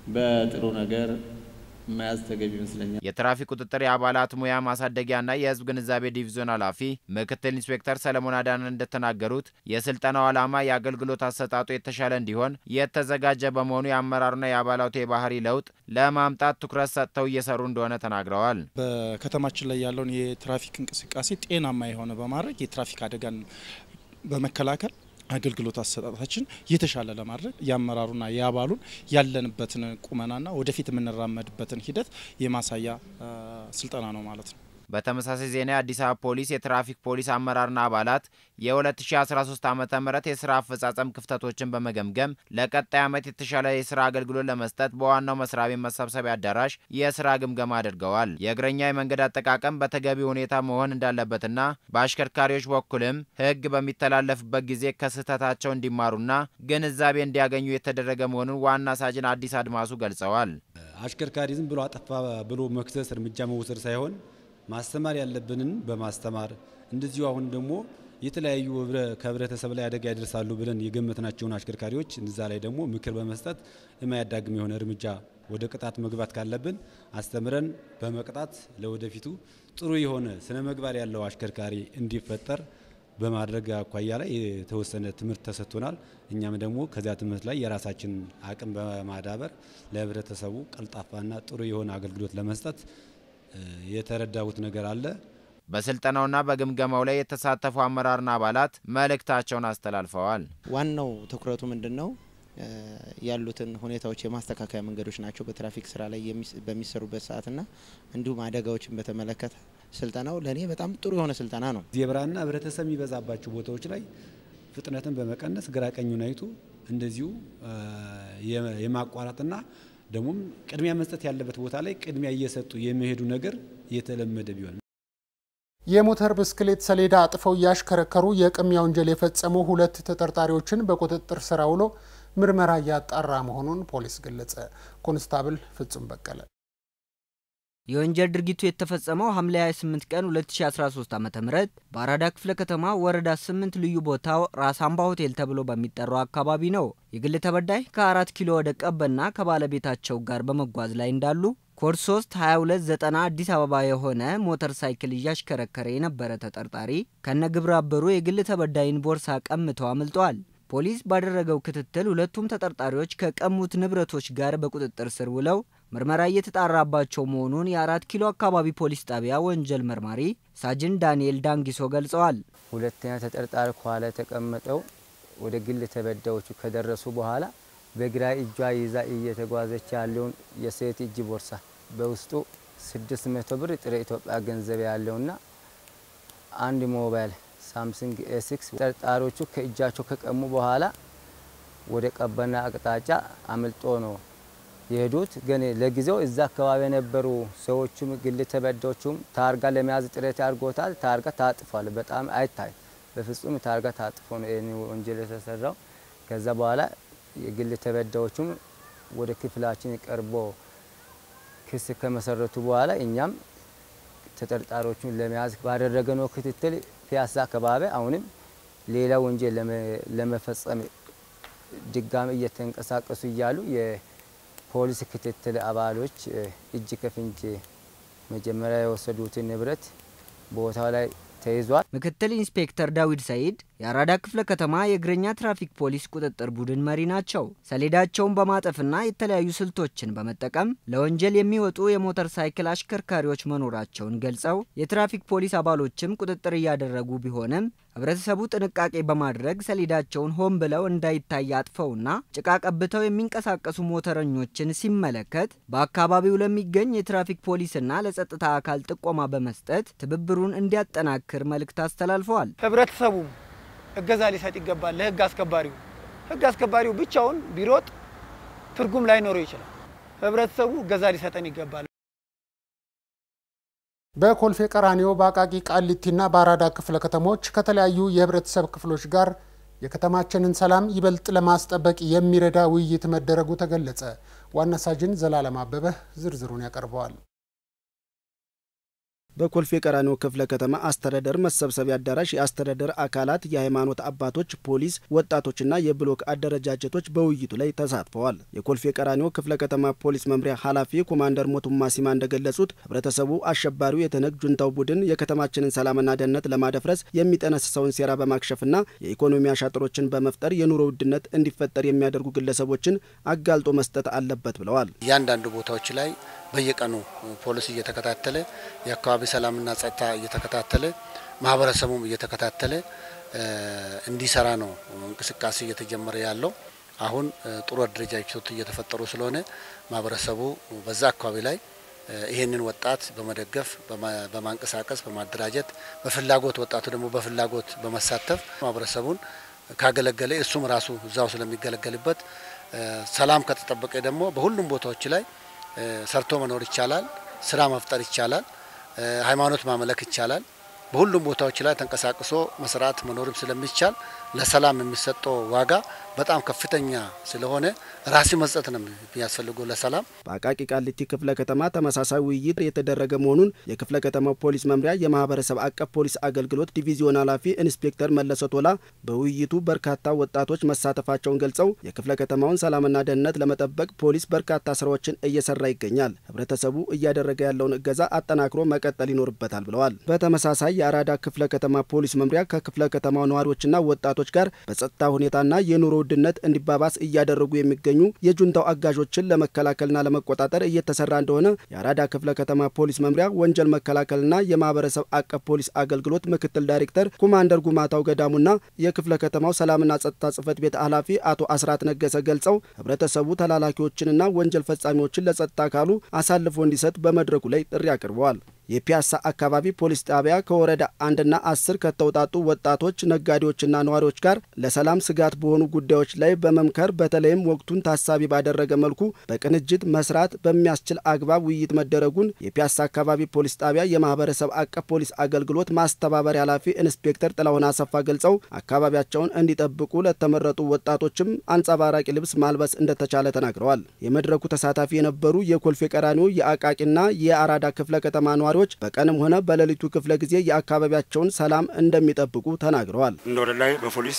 በጥሩ ነገር መያዝ ተገቢ ይመስለኛል። የትራፊክ ቁጥጥር የአባላት ሙያ ማሳደጊያና የህዝብ ግንዛቤ ዲቪዞን ኃላፊ ምክትል ኢንስፔክተር ሰለሞን አዳነ እንደተናገሩት የስልጠናው ዓላማ የአገልግሎት አሰጣጡ የተሻለ እንዲሆን የተዘጋጀ በመሆኑ የአመራሩና የአባላቱ የባህሪ ለውጥ ለማምጣት ትኩረት ሰጥተው እየሰሩ እንደሆነ ተናግረዋል። በከተማችን ላይ ያለውን የትራፊክ እንቅስቃሴ ጤናማ የሆነ በማድረግ የትራፊክ አደጋን በመከላከል አገልግሎት አሰጣጣችን የተሻለ ለማድረግ የአመራሩና የአባሉን ያለንበትን ቁመናና ወደፊት የምንራመድበትን ሂደት የማሳያ ስልጠና ነው ማለት ነው። በተመሳሳይ ዜና የአዲስ አበባ ፖሊስ የትራፊክ ፖሊስ አመራርና አባላት የ2013 ዓ ም የስራ አፈጻጸም ክፍተቶችን በመገምገም ለቀጣይ ዓመት የተሻለ የስራ አገልግሎት ለመስጠት በዋናው መስሪያ ቤት መሰብሰቢያ አዳራሽ የስራ ግምገማ አድርገዋል። የእግረኛ የመንገድ አጠቃቀም በተገቢ ሁኔታ መሆን እንዳለበትና በአሽከርካሪዎች በኩልም ሕግ በሚተላለፍበት ጊዜ ከስህተታቸው እንዲማሩና ግንዛቤ እንዲያገኙ የተደረገ መሆኑን ዋና ሳጅን አዲስ አድማሱ ገልጸዋል። አሽከርካሪ ዝም ብሎ አጠፋ ብሎ መክሰስ እርምጃ መውሰድ ሳይሆን ማስተማር ያለብንን በማስተማር እንደዚሁ አሁን ደግሞ የተለያዩ ከህብረተሰብ ላይ አደጋ ያደርሳሉ ብለን የገመትናቸውን አሽከርካሪዎች እዛ ላይ ደግሞ ምክር በመስጠት የማያዳግም የሆነ እርምጃ ወደ ቅጣት መግባት ካለብን አስተምረን በመቅጣት ለወደፊቱ ጥሩ የሆነ ስነ ምግባር ያለው አሽከርካሪ እንዲፈጠር በማድረግ አኳያ ላይ የተወሰነ ትምህርት ተሰጥቶናል። እኛም ደግሞ ከዚያ ትምህርት ላይ የራሳችን አቅም በማዳበር ለህብረተሰቡ ቀልጣፋና ጥሩ የሆነ አገልግሎት ለመስጠት የተረዳሁት ነገር አለ። በስልጠናውና በግምገማው ላይ የተሳተፉ አመራርና አባላት መልእክታቸውን አስተላልፈዋል። ዋናው ትኩረቱ ምንድን ነው? ያሉትን ሁኔታዎች የማስተካከያ መንገዶች ናቸው። በትራፊክ ስራ ላይ በሚሰሩበት ሰዓትና እንዲሁም አደጋዎችን በተመለከተ ስልጠናው ለእኔ በጣም ጥሩ የሆነ ስልጠና ነው። ዜብራና ህብረተሰብ የሚበዛባቸው ቦታዎች ላይ ፍጥነትን በመቀነስ ግራ ቀኙን አይቶ እንደዚሁ የማቋረጥና ደግሞም ቅድሚያ መስጠት ያለበት ቦታ ላይ ቅድሚያ እየሰጡ የሚሄዱ ነገር የተለመደ ቢሆን የሞተር ብስክሌት ሰሌዳ አጥፈው እያሽከረከሩ የቅሚያ ወንጀል የፈጸሙ ሁለት ተጠርጣሪዎችን በቁጥጥር ስር አውሎ ምርመራ እያጣራ መሆኑን ፖሊስ ገለጸ። ኮንስታብል ፍጹም በቀለ የወንጀል ድርጊቱ የተፈጸመው ሐምሌ 28 ቀን 2013 ዓ.ም በአራዳ ክፍለ ከተማ ወረዳ 8 ልዩ ቦታው ራስ አምባ ሆቴል ተብሎ በሚጠራው አካባቢ ነው። የግል ተበዳይ ከአራት ኪሎ ወደ ቀበና ከባለቤታቸው ጋር በመጓዝ ላይ እንዳሉ ኮድ 3 2290 አዲስ አበባ የሆነ ሞተር ሳይክል እያሽከረከረ የነበረ ተጠርጣሪ ከነ ግብረ አበሩ የግል ተበዳይን ቦርሳ ቀምተው አምልጠዋል። ፖሊስ ባደረገው ክትትል ሁለቱም ተጠርጣሪዎች ከቀሙት ንብረቶች ጋር በቁጥጥር ስር ውለው ምርመራ እየተጣራባቸው መሆኑን የአራት ኪሎ አካባቢ ፖሊስ ጣቢያ ወንጀል መርማሪ ሳጅን ዳንኤል ዳንጊሶ ገልጸዋል። ሁለተኛ ተጠርጣሪ ከኋላ የተቀመጠው ወደ ግል ተበዳዮቹ ከደረሱ በኋላ በግራ እጇ ይዛ እየተጓዘች ያለውን የሴት እጅ ቦርሳ በውስጡ 600 ብር ጥሬ ኢትዮጵያ ገንዘብ ያለውና አንድ ሞባይል ሳምሰንግ ኤሲክስ ተጠርጣሪዎቹ ከእጃቸው ከቀሙ በኋላ ወደ ቀበና አቅጣጫ አምልጦ ነው የሄዱት። ግን ለጊዜው እዛ አካባቢ የነበሩ ሰዎቹም ግል ተበዳዮቹም ታርጋ ለመያዝ ጥረት አድርጎታል። ታርጋ ታጥፏል። በጣም አይታይ በፍጹም ታርጋ ታጥፎ ነው ይህን ወንጀል የተሰራው። ከዛ በኋላ የግል ተበዳዮቹም ወደ ክፍላችን ቀርቦ ክስ ከመሰረቱ በኋላ እኛም ተጠርጣሪዎቹን ለመያዝ ባደረገነው ክትትል ፒያሳ አካባቢ አሁንም ሌላ ወንጀል ለመፈጸም ድጋሚ እየተንቀሳቀሱ እያሉ የፖሊስ ክትትል አባሎች እጅ ከፍንጅ መጀመሪያ የወሰዱትን ንብረት ቦታው ላይ ተይዟል። ምክትል ኢንስፔክተር ዳዊድ ሰይድ የአራዳ ክፍለ ከተማ የእግረኛ ትራፊክ ፖሊስ ቁጥጥር ቡድን መሪ ናቸው። ሰሌዳቸውን በማጠፍና የተለያዩ ስልቶችን በመጠቀም ለወንጀል የሚወጡ የሞተር ሳይክል አሽከርካሪዎች መኖራቸውን ገልጸው የትራፊክ ፖሊስ አባሎችም ቁጥጥር እያደረጉ ቢሆንም ህብረተሰቡ ጥንቃቄ በማድረግ ሰሌዳቸውን ሆን ብለው እንዳይታይ አጥፈውና ጭቃ ቀብተው የሚንቀሳቀሱ ሞተረኞችን ሲመለከት በአካባቢው ለሚገኝ የትራፊክ ፖሊስና ለጸጥታ አካል ጥቆማ በመስጠት ትብብሩን እንዲያጠናክር መልእክት አስተላልፈዋል። ህብረተሰቡ እገዛ ሊሰጥ ይገባል። ለህግ አስከባሪው ህግ አስከባሪው ብቻውን ቢሮጥ ትርጉም ላይኖረው ይችላል። ህብረተሰቡ እገዛ ሊሰጠን ይገባል። በኮልፌ ቀራኒዮ በአቃቂ ቃሊቲና በአራዳ ክፍለ ከተሞች ከተለያዩ የህብረተሰብ ክፍሎች ጋር የከተማችንን ሰላም ይበልጥ ለማስጠበቅ የሚረዳ ውይይት መደረጉ ተገለጸ። ዋና ሳጅን ዘላለም አበበ ዝርዝሩን ያቀርበዋል። በኮልፌ ቀራኒዮ ክፍለ ከተማ አስተዳደር መሰብሰቢያ አዳራሽ የአስተዳደር አካላት፣ የሃይማኖት አባቶች፣ ፖሊስ፣ ወጣቶችና የብሎክ አደረጃጀቶች በውይይቱ ላይ ተሳትፈዋል። የኮልፌ ቀራኒዮ ክፍለ ከተማ ፖሊስ መምሪያ ኃላፊ ኮማንደር ሞቱማ ሲማ እንደገለጹት ህብረተሰቡ አሸባሪው የተነግ ጁንታው ቡድን የከተማችንን ሰላምና ደህንነት ለማደፍረስ የሚጠነስሰውን ሴራ በማክሸፍና የኢኮኖሚ አሻጥሮችን በመፍጠር የኑሮ ውድነት እንዲፈጠር የሚያደርጉ ግለሰቦችን አጋልጦ መስጠት አለበት ብለዋል። እያንዳንዱ ቦታዎች ላይ በየቀኑ ፖሊስ እየተከታተለ የአካባቢ ሰላምና ጸጥታ እየተከታተለ ማህበረሰቡም እየተከታተለ እንዲሰራ ነው እንቅስቃሴ እየተጀመረ ያለው። አሁን ጥሩ አደረጃጀቶች እየተፈጠሩ ስለሆነ ማህበረሰቡ በዛ አካባቢ ላይ ይህንን ወጣት በመደገፍ በማንቀሳቀስ በማደራጀት በፍላጎት ወጣቱ ደግሞ በፍላጎት በመሳተፍ ማህበረሰቡን ካገለገለ እሱም ራሱ እዛው ስለሚገለገልበት ሰላም ከተጠበቀ ደግሞ በሁሉም ቦታዎች ላይ ሰርቶ መኖር ይቻላል። ስራ መፍጠር ይቻላል። ሃይማኖት ማመለክ ይቻላል። በሁሉም ቦታዎች ላይ ተንቀሳቅሶ መስራት መኖርም ስለሚቻል ለሰላም የሚሰጠው ዋጋ በጣም ከፍተኛ ስለሆነ ራሲ መስጠት ነው የሚያስፈልገው ለሰላም። በአቃቂ ቃሊቲ ክፍለ ከተማ ተመሳሳይ ውይይት የተደረገ መሆኑን የክፍለ ከተማው ፖሊስ መምሪያ የማህበረሰብ አቀፍ ፖሊስ አገልግሎት ዲቪዚዮን ኃላፊ ኢንስፔክተር መለሰ ቶላ በውይይቱ በርካታ ወጣቶች መሳተፋቸውን ገልጸው የክፍለ ከተማውን ሰላምና ደህንነት ለመጠበቅ ፖሊስ በርካታ ስራዎችን እየሰራ ይገኛል። ህብረተሰቡ እያደረገ ያለውን እገዛ አጠናክሮ መቀጠል ይኖርበታል ብለዋል። በተመሳሳይ የአራዳ ክፍለ ከተማ ፖሊስ መምሪያ ከክፍለ ከተማው ነዋሪዎችና ወጣቶች ጋር በጸጥታ ሁኔታና የኑሮ ውድነት እንዲባባስ እያደረጉ የሚገኙ የጁንታው አጋዦችን ለመከላከልና ለመቆጣጠር እየተሰራ እንደሆነ የአራዳ ክፍለ ከተማ ፖሊስ መምሪያ ወንጀል መከላከልና የማህበረሰብ አቀፍ ፖሊስ አገልግሎት ምክትል ዳይሬክተር ኮማንደር ጉማታው ገዳሙና የክፍለ ከተማው ሰላምና ጸጥታ ጽህፈት ቤት ኃላፊ አቶ አስራት ነገሰ ገልጸው ህብረተሰቡ ተላላኪዎችንና ወንጀል ፈጻሚዎችን ለጸጥታ አካሉ አሳልፎ እንዲሰጥ በመድረኩ ላይ ጥሪ አቅርበዋል። የፒያሳ አካባቢ ፖሊስ ጣቢያ ከወረዳ አንድና አስር ከተውጣጡ ወጣቶች ነጋዴዎችና ነዋሪዎች ጋር ለሰላም ስጋት በሆኑ ጉዳዮች ላይ በመምከር በተለይም ወቅቱን ታሳቢ ባደረገ መልኩ በቅንጅት መስራት በሚያስችል አግባብ ውይይት መደረጉን የፒያሳ አካባቢ ፖሊስ ጣቢያ የማህበረሰብ አቀፍ ፖሊስ አገልግሎት ማስተባበሪያ ኃላፊ ኢንስፔክተር ጥላሁን አሰፋ ገልጸው አካባቢያቸውን እንዲጠብቁ ለተመረጡ ወጣቶችም አንጸባራቂ ልብስ ማልበስ እንደተቻለ ተናግረዋል። የመድረኩ ተሳታፊ የነበሩ የኮልፌ ቀራኒዮ የአቃቂና የአራዳ ክፍለ ከተማ ነዋሪዎች በቀንም ሆነ በሌሊቱ ክፍለ ጊዜ የአካባቢያቸውን ሰላም እንደሚጠብቁ ተናግረዋል። እንደ ወረዳ ላይ በፖሊስ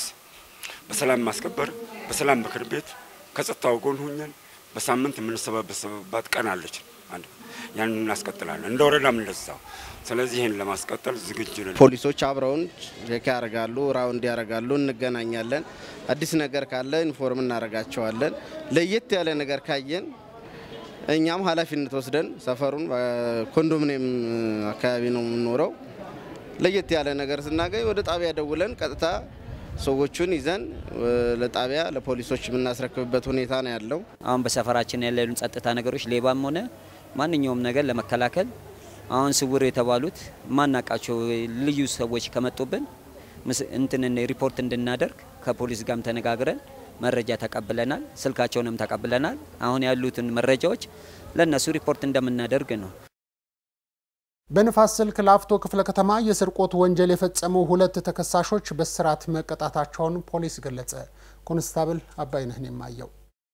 በሰላም ማስከበር በሰላም ምክር ቤት ከጸጥታው ጎን ሁኘን በሳምንት የምንሰባሰብባት ቀን አለች። አንድ ያንን እናስቀጥላለን። እንደ ወረዳም እንደዛው። ስለዚህ ይህን ለማስቀጠል ዝግጁ ነን። ፖሊሶች አብረውን ቼክ ያደርጋሉ፣ ራውንድ ያደርጋሉ፣ እንገናኛለን። አዲስ ነገር ካለ ኢንፎርም እናደርጋቸዋለን። ለየት ያለ ነገር ካየን እኛም ኃላፊነት ወስደን ሰፈሩን ኮንዶሚኒየም አካባቢ ነው የምንኖረው። ለየት ያለ ነገር ስናገኝ ወደ ጣቢያ ደውለን ቀጥታ ሰዎቹን ይዘን ለጣቢያ ለፖሊሶች የምናስረክብበት ሁኔታ ነው ያለው። አሁን በሰፈራችን ያለውን ጸጥታ ነገሮች ሌባም ሆነ ማንኛውም ነገር ለመከላከል አሁን ስውር የተባሉት ማናቃቸው ልዩ ሰዎች ከመጡብን እንትን ሪፖርት እንድናደርግ ከፖሊስ ጋርም ተነጋግረን መረጃ ተቀብለናል። ስልካቸውንም ተቀብለናል። አሁን ያሉትን መረጃዎች ለእነሱ ሪፖርት እንደምናደርግ ነው። በንፋስ ስልክ ላፍቶ ክፍለ ከተማ የስርቆት ወንጀል የፈጸሙ ሁለት ተከሳሾች በእስራት መቀጣታቸውን ፖሊስ ገለጸ። ኮንስታብል አባይነህን የማየው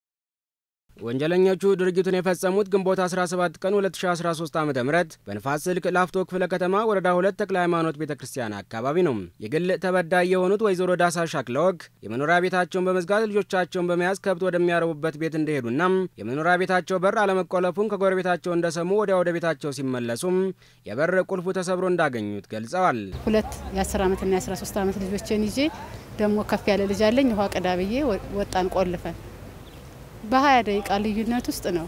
ወንጀለኞቹ ድርጊቱን የፈጸሙት ግንቦት 17 ቀን 2013 ዓ ም በንፋስ ስልክ ላፍቶ ክፍለ ከተማ ወረዳ ሁለት ተክለ ሃይማኖት ቤተ ክርስቲያን አካባቢ ነው። የግል ተበዳይ የሆኑት ወይዘሮ ዳሳሽ አክለወግ የመኖሪያ ቤታቸውን በመዝጋት ልጆቻቸውን በመያዝ ከብት ወደሚያረቡበት ቤት እንደሄዱና የመኖሪያ ቤታቸው በር አለመቆለፉን ከጎረቤታቸው እንደሰሙ ወዲያ ወደ ቤታቸው ሲመለሱም የበር ቁልፉ ተሰብሮ እንዳገኙት ገልጸዋል። ሁለት የ10 ዓመትና የ13 ዓመት ልጆችን ይዤ ደግሞ ከፍ ያለ ልጅ አለኝ ውሃ ቅዳ ብዬ ወጣን ቆልፈን በሀያ ደቂቃ ልዩነት ውስጥ ነው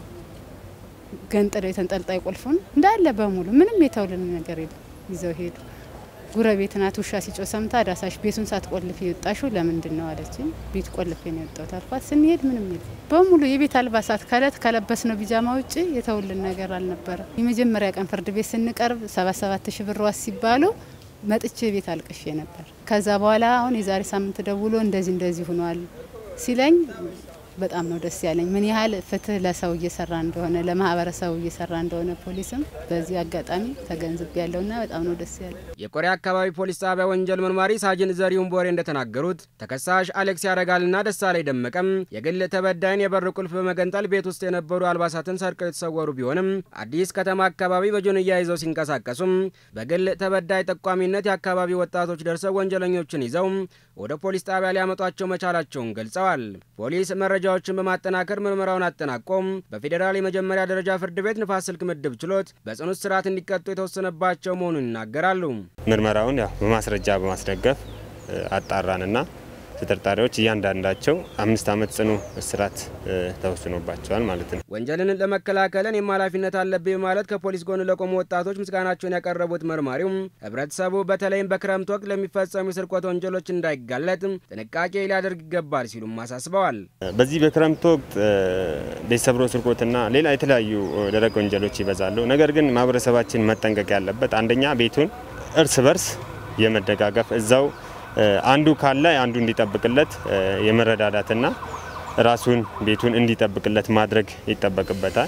ገንጥለው የተንጠልጣይ ቁልፉን እንዳለ በሙሉ ምንም የተውልን ነገር የለም ይዘው ሄዱ። ጉረቤት ናት ውሻ ሲጮ ሰምታ ዳሳሽ ቤቱን ሳትቆልፍ የወጣሽው ለምንድን ነው አለችኝ። ቤት ቆልፌ ነው የወጣሁት አልኳት። ስንሄድ ምንም የለም በሙሉ የቤት አልባሳት ከእለት ከለበስ ነው ቢጃማ ውጭ የተውልን ነገር አልነበረም። የመጀመሪያ ቀን ፍርድ ቤት ስንቀርብ ሰባት ሰባት ሺ ብር ዋስ ሲባሉ መጥቼ ቤት አልቅሼ ነበር። ከዛ በኋላ አሁን የዛሬ ሳምንት ደውሎ እንደዚህ እንደዚህ ሆኗል ሲለኝ በጣም ነው ደስ ያለኝ። ምን ያህል ፍትህ ለሰው እየሰራ እንደሆነ ለማህበረሰቡ እየሰራ እንደሆነ ፖሊስም በዚህ አጋጣሚ ተገንዝብ ያለውና በጣም ነው ደስ ያለ። የቆሬ አካባቢ ፖሊስ ጣቢያ ወንጀል መርማሪ ሳጅን ዘሪሁን ቦሬ እንደተናገሩት ተከሳሽ አሌክስ ያረጋልና ደሳለኝ ደመቀም የግል ተበዳይን የበር ቁልፍ በመገንጠል ቤት ውስጥ የነበሩ አልባሳትን ሰርቀው የተሰወሩ ቢሆንም አዲስ ከተማ አካባቢ በጆንያ ይዘው ሲንቀሳቀሱም በግል ተበዳይ ጠቋሚነት የአካባቢ ወጣቶች ደርሰው ወንጀለኞችን ይዘው ወደ ፖሊስ ጣቢያ ሊያመጧቸው መቻላቸውን ገልጸዋል። ፖሊስ መረጃዎችን በማጠናከር ምርመራውን አጠናቆም በፌዴራል የመጀመሪያ ደረጃ ፍርድ ቤት ንፋስ ስልክ ምድብ ችሎት በጽኑ እስራት እንዲቀጡ የተወሰነባቸው መሆኑን ይናገራሉ። ምርመራውን ያው በማስረጃ በማስደገፍ አጣራንና ተጠርጣሪዎች እያንዳንዳቸው አምስት ዓመት ጽኑ እስራት ተወስኖባቸዋል ማለት ነው። ወንጀልን ለመከላከል እኔም ኃላፊነት አለብኝ በማለት ከፖሊስ ጎን ለቆሙ ወጣቶች ምስጋናቸውን ያቀረቡት መርማሪውም ህብረተሰቡ በተለይም በክረምት ወቅት ለሚፈጸሙ የስርቆት ወንጀሎች እንዳይጋለጥ ጥንቃቄ ሊያደርግ ይገባል ሲሉም አሳስበዋል። በዚህ በክረምት ወቅት ቤት ሰብሮ ስርቆትና ሌላ የተለያዩ ደረቅ ወንጀሎች ይበዛሉ። ነገር ግን ማህበረሰባችን መጠንቀቅ ያለበት አንደኛ ቤቱን እርስ በርስ የመደጋገፍ እዛው አንዱ ካለ አንዱ እንዲጠብቅለት የመረዳዳትና ራሱን ቤቱን እንዲጠብቅለት ማድረግ ይጠበቅበታል።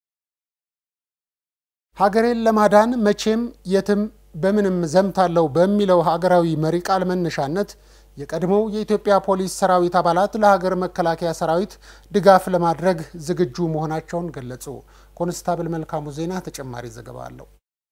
ሀገሬን ለማዳን መቼም የትም በምንም ዘምታለው በሚለው ሀገራዊ መሪ ቃል መነሻነት የቀድሞው የኢትዮጵያ ፖሊስ ሰራዊት አባላት ለሀገር መከላከያ ሰራዊት ድጋፍ ለማድረግ ዝግጁ መሆናቸውን ገለጹ። ኮንስታብል መልካሙ ዜና ተጨማሪ ዘገባ አለው።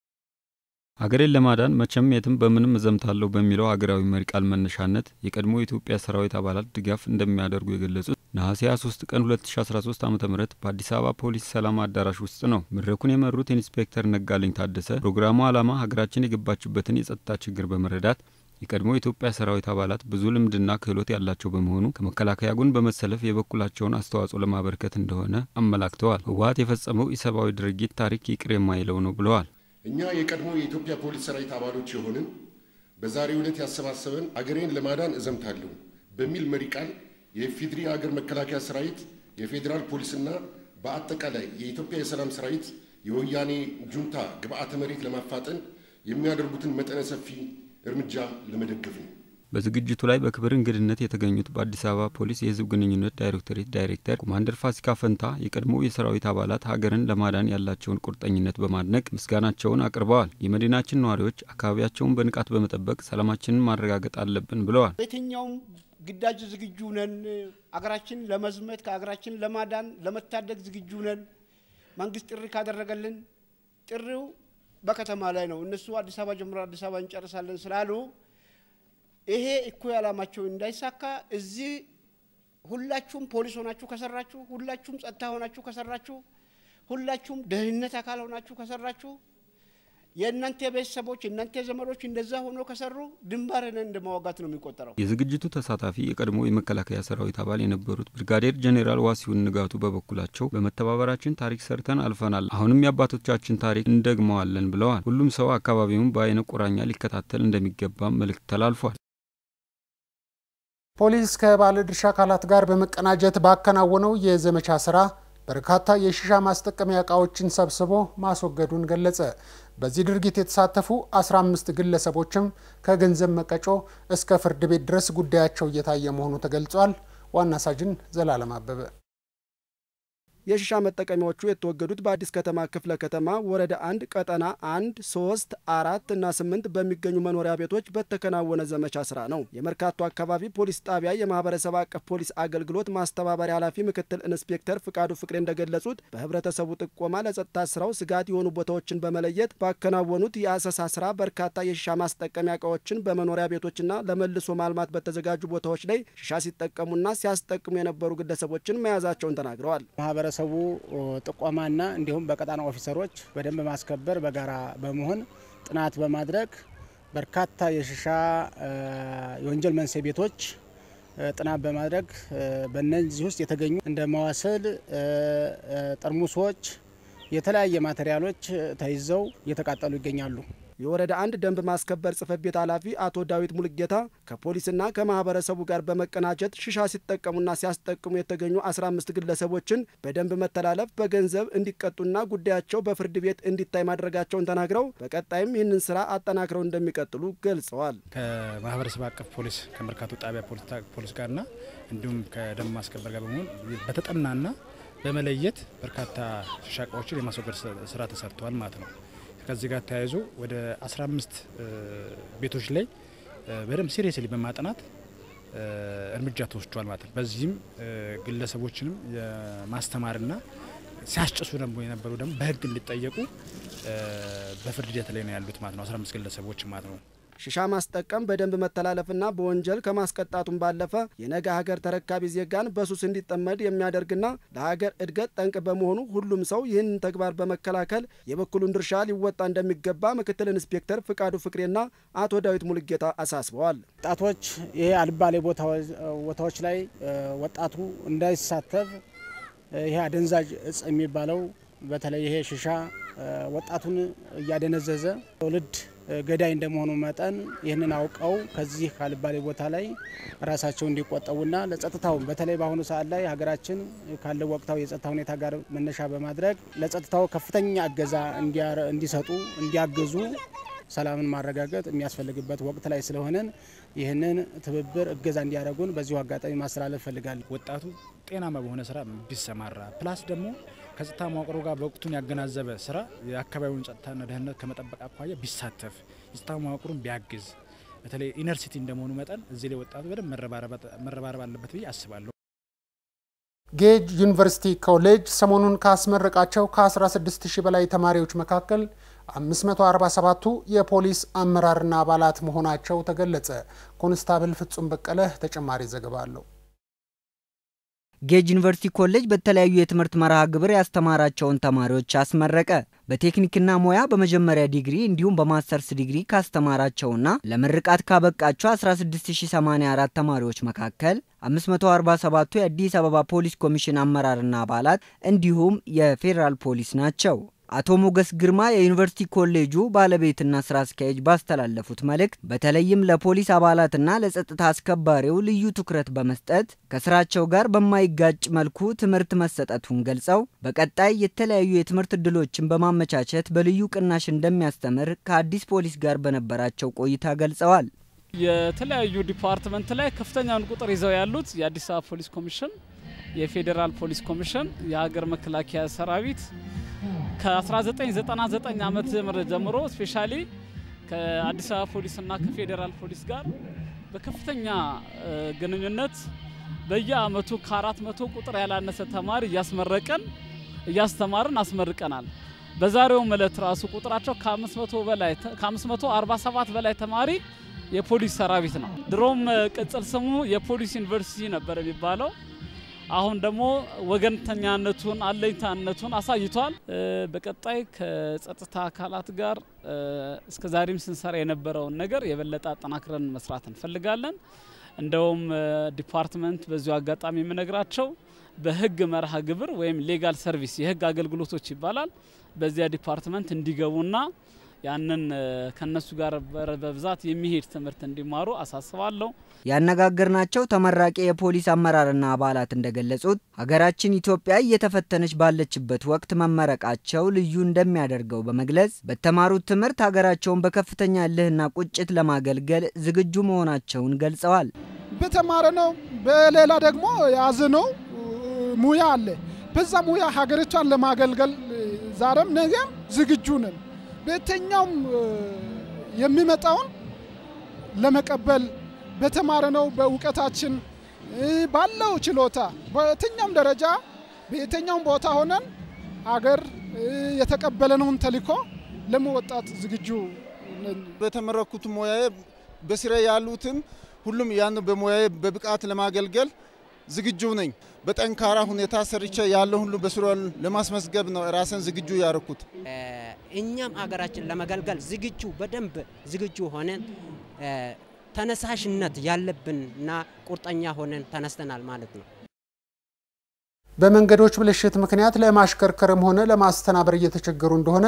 ሀገሬን ለማዳን መቼም የትም በምንም እዘምታለሁ በሚለው ሀገራዊ መሪ ቃል መነሻነት የቀድሞ የኢትዮጵያ ሰራዊት አባላት ድጋፍ እንደሚያደርጉ የገለጹት ነሐሴ 23 ቀን 2013 ዓ ም በአዲስ አበባ ፖሊስ ሰላም አዳራሽ ውስጥ ነው። መድረኩን የመሩት ኢንስፔክተር ነጋልኝ ታደሰ ፕሮግራሙ ዓላማ ሀገራችን የገባችበትን የጸጥታ ችግር በመረዳት የቀድሞ የኢትዮጵያ ሰራዊት አባላት ብዙ ልምድና ክህሎት ያላቸው በመሆኑ ከመከላከያ ጎን በመሰለፍ የበኩላቸውን አስተዋጽኦ ለማበርከት እንደሆነ አመላክተዋል። ህወሀት የፈጸመው ኢሰብአዊ ድርጊት ታሪክ ይቅር የማይለው ነው ብለዋል። እኛ የቀድሞ የኢትዮጵያ ፖሊስ ሰራዊት አባሎች የሆንን በዛሬው ዕለት ያሰባሰበን አገሬን ለማዳን እዘምታለሁ በሚል መሪ ቃል የኢፌዴሪ አገር መከላከያ ሰራዊት፣ የፌዴራል ፖሊስና በአጠቃላይ የኢትዮጵያ የሰላም ሰራዊት የወያኔ ጁንታ ግብዓተ መሬት ለማፋጠን የሚያደርጉትን መጠነ ሰፊ እርምጃ ለመደገፍ ነው። በዝግጅቱ ላይ በክብር እንግድነት የተገኙት በአዲስ አበባ ፖሊስ የህዝብ ግንኙነት ዳይሬክቶሬት ዳይሬክተር ኮማንደር ፋሲካ ፈንታ የቀድሞ የሰራዊት አባላት ሀገርን ለማዳን ያላቸውን ቁርጠኝነት በማድነቅ ምስጋናቸውን አቅርበዋል። የመዲናችን ነዋሪዎች አካባቢያቸውን በንቃት በመጠበቅ ሰላማችንን ማረጋገጥ አለብን ብለዋል። በየትኛውም ግዳጅ ዝግጁ ነን። አገራችን ለመዝመት ከሀገራችን ለማዳን ለመታደግ ዝግጁ ነን። መንግስት ጥሪ ካደረገልን ጥሪው በከተማ ላይ ነው። እነሱ አዲስ አበባ ጀምሮ አዲስ አበባ እንጨርሳለን ስላሉ ይሄ እኩይ ዓላማቸው እንዳይሳካ እዚህ ሁላችሁም ፖሊስ ሆናችሁ ከሰራችሁ፣ ሁላችሁም ጸጥታ ሆናችሁ ከሰራችሁ፣ ሁላችሁም ደህንነት አካል ሆናችሁ ከሰራችሁ የእናንተ ቤተሰቦች የእናንተ ዘመዶች እንደዛ ሆኖ ከሰሩ ድንባርን እንደ መዋጋት ነው የሚቆጠረው። የዝግጅቱ ተሳታፊ የቀድሞ የመከላከያ ሰራዊት አባል የነበሩት ብርጋዴር ጄኔራል ዋሲሁን ንጋቱ በበኩላቸው በመተባበራችን ታሪክ ሰርተን አልፈናል፣ አሁንም የአባቶቻችን ታሪክ እንደግመዋለን ብለዋል። ሁሉም ሰው አካባቢውን በአይነ ቁራኛ ሊከታተል እንደሚገባም መልእክት ተላልፏል። ፖሊስ ከባለድርሻ አካላት ጋር በመቀናጀት ባከናወነው የዘመቻ ስራ በርካታ የሺሻ ማስጠቀሚያ እቃዎችን ሰብስቦ ማስወገዱን ገለጸ። በዚህ ድርጊት የተሳተፉ 15 ግለሰቦችም ከገንዘብ መቀጮ እስከ ፍርድ ቤት ድረስ ጉዳያቸው እየታየ መሆኑ ተገልጿል። ዋና ሳጅን ዘላለም አበበ የሺሻ መጠቀሚያዎቹ የተወገዱት በአዲስ ከተማ ክፍለ ከተማ ወረዳ አንድ ቀጠና አንድ ሶስት አራት እና ስምንት በሚገኙ መኖሪያ ቤቶች በተከናወነ ዘመቻ ስራ ነው። የመርካቶ አካባቢ ፖሊስ ጣቢያ የማህበረሰብ አቀፍ ፖሊስ አገልግሎት ማስተባበሪያ ኃላፊ ምክትል ኢንስፔክተር ፍቃዱ ፍቅሬ እንደገለጹት በህብረተሰቡ ጥቆማ ለጸጥታ ስራው ስጋት የሆኑ ቦታዎችን በመለየት ባከናወኑት የአሰሳ ስራ በርካታ የሺሻ ማስጠቀሚያ እቃዎችን በመኖሪያ ቤቶችና ለመልሶ ማልማት በተዘጋጁ ቦታዎች ላይ ሺሻ ሲጠቀሙና ሲያስጠቅሙ የነበሩ ግለሰቦችን መያዛቸውን ተናግረዋል። ማህበረሰቡ ጥቆማና እንዲሁም በቀጣና ኦፊሰሮች በደንብ ማስከበር በጋራ በመሆን ጥናት በማድረግ በርካታ የሺሻ የወንጀል መንስኤ ቤቶች ጥናት በማድረግ በእነዚህ ውስጥ የተገኙ እንደ መዋስል፣ ጠርሙሶች፣ የተለያየ ማቴሪያሎች ተይዘው እየተቃጠሉ ይገኛሉ። የወረዳ አንድ ደንብ ማስከበር ጽሕፈት ቤት ኃላፊ አቶ ዳዊት ሙልጌታ ከፖሊስና ከማህበረሰቡ ጋር በመቀናጀት ሽሻ ሲጠቀሙና ሲያስጠቅሙ የተገኙ 15 ግለሰቦችን በደንብ መተላለፍ በገንዘብ እንዲቀጡና ጉዳያቸው በፍርድ ቤት እንዲታይ ማድረጋቸውን ተናግረው በቀጣይም ይህንን ስራ አጠናክረው እንደሚቀጥሉ ገልጸዋል። ከማህበረሰብ አቀፍ ፖሊስ ከመርካቶ ጣቢያ ፖሊስ ጋርና እንዲሁም ከደንብ ማስከበር ጋር በመሆን በተጠናና በመለየት በርካታ ሽሻ እቃዎችን የማስወገድ ስራ ተሰርተዋል ማለት ነው። ከዚህ ጋር ተያይዞ ወደ 15 ቤቶች ላይ በደንብ ሲሪየስሊ በማጥናት እርምጃ ተወስዷል ማለት ነው። በዚህም ግለሰቦችንም የማስተማርና ሲያስጭሱ ደግሞ የነበሩ ደግሞ በህግ እንዲጠየቁ በፍርድ ሂደት ላይ ነው ያሉት ማለት ነው። 15 ግለሰቦች ማለት ነው። ሽሻ ማስጠቀም በደንብ መተላለፍና በወንጀል ከማስቀጣቱም ባለፈ የነገ ሀገር ተረካቢ ዜጋን በሱስ እንዲጠመድ የሚያደርግና ለሀገር እድገት ጠንቅ በመሆኑ ሁሉም ሰው ይህንን ተግባር በመከላከል የበኩሉን ድርሻ ሊወጣ እንደሚገባ ምክትል ኢንስፔክተር ፍቃዱ ፍቅሬና አቶ ዳዊት ሙልጌታ አሳስበዋል። ወጣቶች ይሄ አልባሌ ቦታዎች ላይ ወጣቱ እንዳይሳተፍ ይሄ አደንዛዥ እጽ የሚባለው በተለይ ይሄ ሽሻ ወጣቱን እያደነዘዘ ትውልድ ገዳይ እንደመሆኑ መጠን ይህንን አውቀው ከዚህ ካልባሌ ቦታ ላይ ራሳቸው እንዲቆጠቡና ለጸጥታው በተለይ በአሁኑ ሰዓት ላይ ሀገራችን ካለው ወቅታዊ የጸጥታ ሁኔታ ጋር መነሻ በማድረግ ለጸጥታው ከፍተኛ እገዛ እንዲሰጡ እንዲያግዙ ሰላምን ማረጋገጥ የሚያስፈልግበት ወቅት ላይ ስለሆነን ይህንን ትብብር እገዛ እንዲያደርጉን በዚሁ አጋጣሚ ማስተላለፍ እፈልጋለሁ። ወጣቱ ጤናማ በሆነ ስራ ቢሰማራ ፕላስ ደግሞ ከጸጥታ መዋቅሮ ጋር በወቅቱን ያገናዘበ ስራ የአካባቢውን ጸጥታና ደህንነት ከመጠበቅ አኳያ ቢሳተፍ የጸጥታ መዋቅሩን ቢያግዝ በተለይ ኢነር ሲቲ እንደመሆኑ መጠን እዚህ ላይ ወጣቱ በደንብ መረባረብ አለበት ብዬ አስባለሁ። ጌጅ ዩኒቨርሲቲ ኮሌጅ ሰሞኑን ካስመረቃቸው ከ16 ሺህ በላይ ተማሪዎች መካከል 547ቱ የፖሊስ አመራርና አባላት መሆናቸው ተገለጸ። ኮንስታብል ፍጹም በቀለ ተጨማሪ ዘገባ አለው። ጌጅ ዩኒቨርሲቲ ኮሌጅ በተለያዩ የትምህርት መርሃ ግብር ያስተማራቸውን ተማሪዎች አስመረቀ። በቴክኒክና ሙያ በመጀመሪያ ዲግሪ እንዲሁም በማስተርስ ዲግሪ ካስተማራቸውና ለምርቃት ካበቃቸው 16084 ተማሪዎች መካከል 547ቱ የአዲስ አበባ ፖሊስ ኮሚሽን አመራርና አባላት እንዲሁም የፌዴራል ፖሊስ ናቸው። አቶ ሞገስ ግርማ የዩኒቨርሲቲ ኮሌጁ ባለቤትና ስራ አስኪያጅ ባስተላለፉት መልእክት በተለይም ለፖሊስ አባላትና ለጸጥታ አስከባሪው ልዩ ትኩረት በመስጠት ከስራቸው ጋር በማይጋጭ መልኩ ትምህርት መሰጠቱን ገልጸው በቀጣይ የተለያዩ የትምህርት እድሎችን በማመቻቸት በልዩ ቅናሽ እንደሚያስተምር ከአዲስ ፖሊስ ጋር በነበራቸው ቆይታ ገልጸዋል። የተለያዩ ዲፓርትመንት ላይ ከፍተኛውን ቁጥር ይዘው ያሉት የአዲስ አበባ ፖሊስ ኮሚሽን፣ የፌዴራል ፖሊስ ኮሚሽን፣ የሀገር መከላከያ ሰራዊት ከ1999 ዓመተ ምህረት ጀምሮ ስፔሻሊ ከአዲስ አበባ ፖሊስና ከፌዴራል ፖሊስ ጋር በከፍተኛ ግንኙነት በየአመቱ ከአራት መቶ ቁጥር ያላነሰ ተማሪ እያስመረቀን እያስተማርን አስመርቀናል። በዛሬውም እለት ራሱ ቁጥራቸው ከ500 በላይ ከ547 በላይ ተማሪ የፖሊስ ሰራዊት ነው። ድሮም ቅጽል ስሙ የፖሊስ ዩኒቨርሲቲ ነበር የሚባለው። አሁን ደግሞ ወገንተኛነቱን አለኝታነቱን አሳይቷል። በቀጣይ ከጸጥታ አካላት ጋር እስከ ዛሬም ስንሰራ የነበረውን ነገር የበለጠ አጠናክረን መስራት እንፈልጋለን። እንደውም ዲፓርትመንት በዚሁ አጋጣሚ የምነግራቸው በህግ መርሃ ግብር ወይም ሌጋል ሰርቪስ የህግ አገልግሎቶች ይባላል። በዚያ ዲፓርትመንት እንዲገቡና ያንን ከነሱ ጋር በብዛት የሚሄድ ትምህርት እንዲማሩ አሳስባለሁ። ያነጋገርናቸው ተመራቂ የፖሊስ አመራርና አባላት እንደገለጹት ሀገራችን ኢትዮጵያ እየተፈተነች ባለችበት ወቅት መመረቃቸው ልዩ እንደሚያደርገው በመግለጽ በተማሩት ትምህርት ሀገራቸውን በከፍተኛ እልህና ቁጭት ለማገልገል ዝግጁ መሆናቸውን ገልጸዋል። በተማረ ነው፣ በሌላ ደግሞ የያዝነው ሙያ አለ። በዛ ሙያ ሀገሪቷን ለማገልገል ዛሬም ነገም ዝግጁ ነን። በየትኛውም የሚመጣውን ለመቀበል በተማርነው በእውቀታችን ባለው ችሎታ በየትኛውም ደረጃ በየትኛውም ቦታ ሆነን አገር የተቀበለነውን ተልዕኮ ለመወጣት ዝግጁ ነን። በተመረኩት ሙያዬ በስራ ያሉትም ሁሉም ያን በሙያዬ በብቃት ለማገልገል ዝግጁ ነኝ። በጠንካራ ሁኔታ ሰርቼ ያለው ሁሉ በስራ ለማስመዝገብ ነው ራስን ዝግጁ ያደረኩት። እኛም አገራችን ለመገልገል ዝግጁ በደንብ ዝግጁ ሆነን ተነሳሽነት ያለብንና ቁርጠኛ ሆነን ተነስተናል ማለት ነው። በመንገዶች ብልሽት ምክንያት ለማሽከርከርም ሆነ ለማስተናበር እየተቸገሩ እንደሆነ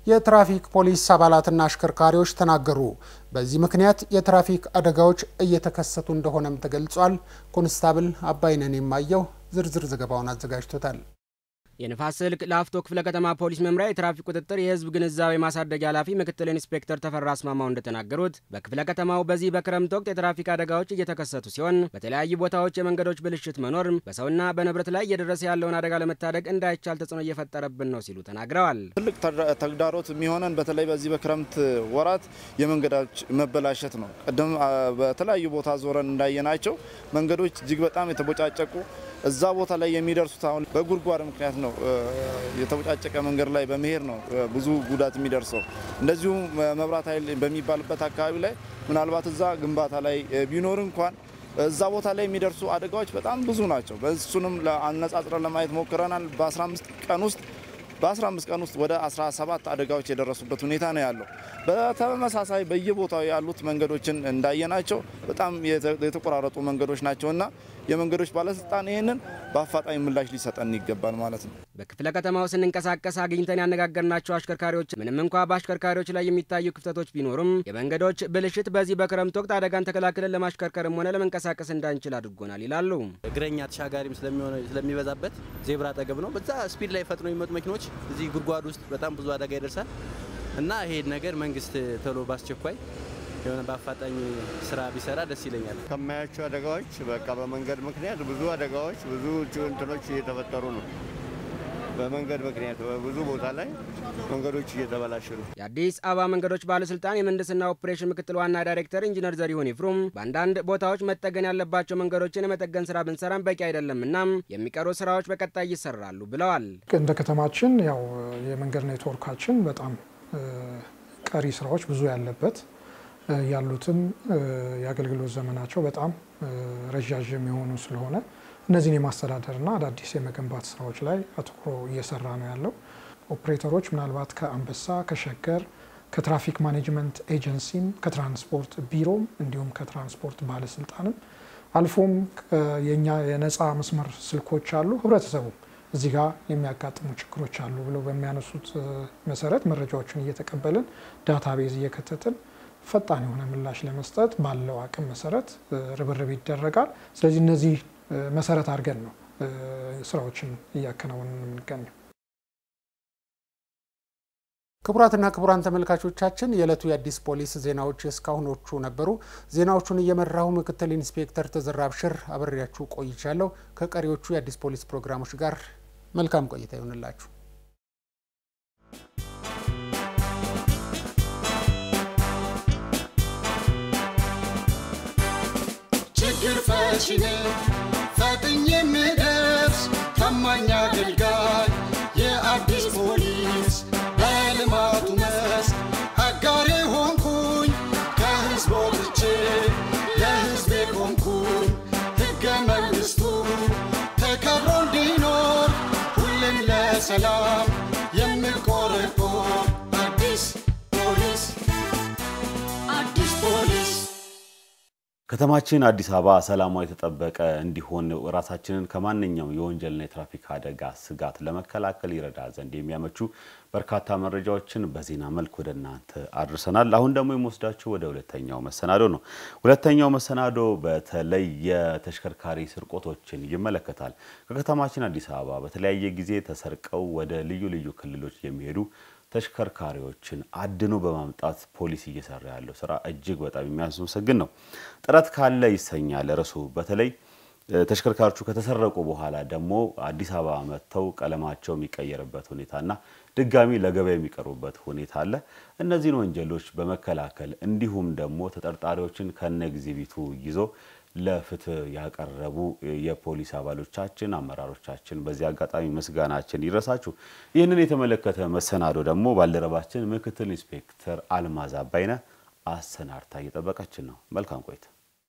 የትራፊክ ፖሊስ አባላትና አሽከርካሪዎች ተናገሩ። በዚህ ምክንያት የትራፊክ አደጋዎች እየተከሰቱ እንደሆነም ተገልጿል። ኮንስታብል አባይነን የማየው ዝርዝር ዘገባውን አዘጋጅቶታል። የንፋስ ስልክ ላፍቶ ክፍለ ከተማ ፖሊስ መምሪያ የትራፊክ ቁጥጥር የህዝብ ግንዛቤ ማሳደጊያ ኃላፊ ምክትል ኢንስፔክተር ተፈራ አስማማው እንደተናገሩት በክፍለ ከተማው በዚህ በክረምት ወቅት የትራፊክ አደጋዎች እየተከሰቱ ሲሆን በተለያዩ ቦታዎች የመንገዶች ብልሽት መኖር በሰውና በንብረት ላይ እየደረሰ ያለውን አደጋ ለመታደግ እንዳይቻል ተጽዕኖ እየፈጠረብን ነው ሲሉ ተናግረዋል። ትልቅ ተግዳሮት የሚሆነን በተለይ በዚህ በክረምት ወራት የመንገዶች መበላሸት ነው። ቅድም በተለያዩ ቦታ ዞረን እንዳየናቸው መንገዶች እጅግ በጣም የተቦጫጨቁ እዛ ቦታ ላይ የሚደርሱት አሁን በጉድጓድ ምክንያት ነው። የተቦጫጨቀ መንገድ ላይ በመሄድ ነው ብዙ ጉዳት የሚደርሰው። እንደዚሁም መብራት ኃይል በሚባልበት አካባቢ ላይ ምናልባት እዛ ግንባታ ላይ ቢኖር እንኳን እዛ ቦታ ላይ የሚደርሱ አደጋዎች በጣም ብዙ ናቸው። በእሱንም አነጻጽረን ለማየት ሞክረናል። በ15 ቀን ውስጥ በ15 ቀን ውስጥ ወደ 17 አደጋዎች የደረሱበት ሁኔታ ነው ያለው። በተመሳሳይ በየቦታው ያሉት መንገዶችን እንዳየናቸው በጣም የተቆራረጡ መንገዶች ናቸውና የመንገዶች ባለስልጣን ይህንን በአፋጣኝ ምላሽ ሊሰጠን ይገባል ማለት ነው። በክፍለ ከተማው ስንንቀሳቀስ አግኝተን ያነጋገርናቸው አሽከርካሪዎች ምንም እንኳ በአሽከርካሪዎች ላይ የሚታዩ ክፍተቶች ቢኖሩም የመንገዶች ብልሽት በዚህ በክረምት ወቅት አደጋን ተከላክለን ለማሽከርከርም ሆነ ለመንቀሳቀስ እንዳንችል አድርጎናል ይላሉ። እግረኛ ተሻጋሪም ስለሚበዛበት ዜብራ አጠገብ ነው። በዛ ስፒድ ላይ ፈጥኖ የሚመጡ መኪኖች እዚህ ጉድጓድ ውስጥ በጣም ብዙ አደጋ ይደርሳል እና ይሄ ነገር መንግስት ቶሎ በአስቸኳይ የሆነ በአፋጣኝ ስራ ቢሰራ ደስ ይለኛል። ከማያቸው አደጋዎች በቃ በመንገድ ምክንያት ብዙ አደጋዎች ብዙ እንትኖች እየተፈጠሩ ነው። በመንገድ ምክንያት በብዙ ቦታ ላይ መንገዶች እየተበላሹ ነው። የአዲስ አበባ መንገዶች ባለስልጣን የምህንድስና ኦፕሬሽን ምክትል ዋና ዳይሬክተር ኢንጂነር ዘሪሁን ይፍሩም በአንዳንድ ቦታዎች መጠገን ያለባቸው መንገዶችን የመጠገን ስራ ብንሰራም በቂ አይደለም እናም የሚቀሩ ስራዎች በቀጣይ ይሰራሉ ብለዋል። እንደ ከተማችን ያው የመንገድ ኔትወርካችን በጣም ቀሪ ስራዎች ብዙ ያለበት ያሉትም የአገልግሎት ዘመናቸው በጣም ረዣዥም የሆኑ ስለሆነ እነዚህን የማስተዳደርና አዳዲስ የመገንባት ስራዎች ላይ አትኩሮ እየሰራ ነው ያለው። ኦፕሬተሮች ምናልባት ከአንበሳ፣ ከሸገር፣ ከትራፊክ ማኔጅመንት ኤጀንሲም፣ ከትራንስፖርት ቢሮም እንዲሁም ከትራንስፖርት ባለስልጣንም አልፎም የኛ የነፃ መስመር ስልኮች አሉ። ህብረተሰቡም እዚህ ጋር የሚያጋጥሙ ችግሮች አሉ ብለው በሚያነሱት መሰረት መረጃዎችን እየተቀበልን ዳታቤዝ እየከተትን ፈጣን የሆነ ምላሽ ለመስጠት ባለው አቅም መሰረት ርብርብ ይደረጋል። ስለዚህ እነዚህ መሰረት አድርገን ነው ስራዎችን እያከናወንን የምንገኘው። ክቡራትና ክቡራን ተመልካቾቻችን የዕለቱ የአዲስ ፖሊስ ዜናዎች እስካሁኖቹ ነበሩ። ዜናዎቹን እየመራሁ ምክትል ኢንስፔክተር ተዘራ አብሽር አብሬያችሁ ቆይቻለሁ። ከቀሪዎቹ የአዲስ ፖሊስ ፕሮግራሞች ጋር መልካም ቆይታ ይሆንላችሁ። ችግር ፈቺ ነኝ ፈጥኜ የምደርስ ታማኝ አገልጋይ የአዲስ ፖሊስ በልማቱ መስክ አጋሬ ሆንኩኝ ከህዝብ ወጥቼ ለህዝቤ ቆምኩኝ ሕገ መንግሥቱ ተከብሮ እንዲኖር ሁሌም ለሰላም የምቆረቆር አዲስ ፖሊስ አዲስ ፖሊስ ከተማችን አዲስ አበባ ሰላሟ የተጠበቀ እንዲሆን ራሳችንን ከማንኛውም የወንጀልና የትራፊክ አደጋ ስጋት ለመከላከል ይረዳ ዘንድ የሚያመቹ በርካታ መረጃዎችን በዜና መልክ ወደ እናንተ አድርሰናል። አሁን ደግሞ የምወስዳችሁ ወደ ሁለተኛው መሰናዶ ነው። ሁለተኛው መሰናዶ በተለይ የተሽከርካሪ ስርቆቶችን ይመለከታል። ከከተማችን አዲስ አበባ በተለያየ ጊዜ ተሰርቀው ወደ ልዩ ልዩ ክልሎች የሚሄዱ ተሽከርካሪዎችን አድኖ በማምጣት ፖሊስ እየሰራ ያለው ስራ እጅግ በጣም የሚያስመሰግን ነው። ጥረት ካለ ይሰኛል ርዕሱ። በተለይ ተሽከርካሪዎቹ ከተሰረቁ በኋላ ደግሞ አዲስ አበባ መጥተው ቀለማቸው የሚቀየርበት ሁኔታና ድጋሚ ለገበያ የሚቀርቡበት ሁኔታ አለ። እነዚህን ወንጀሎች በመከላከል እንዲሁም ደግሞ ተጠርጣሪዎችን ከነ ኤግዚቢቱ ይዞ ለፍትህ ያቀረቡ የፖሊስ አባሎቻችን፣ አመራሮቻችን በዚህ አጋጣሚ ምስጋናችን ይድረሳችሁ። ይህንን የተመለከተ መሰናዶ ደግሞ ባልደረባችን ምክትል ኢንስፔክተር አልማዝ አባይነ አሰናድታ እየጠበቀችን ነው። መልካም ቆይታ።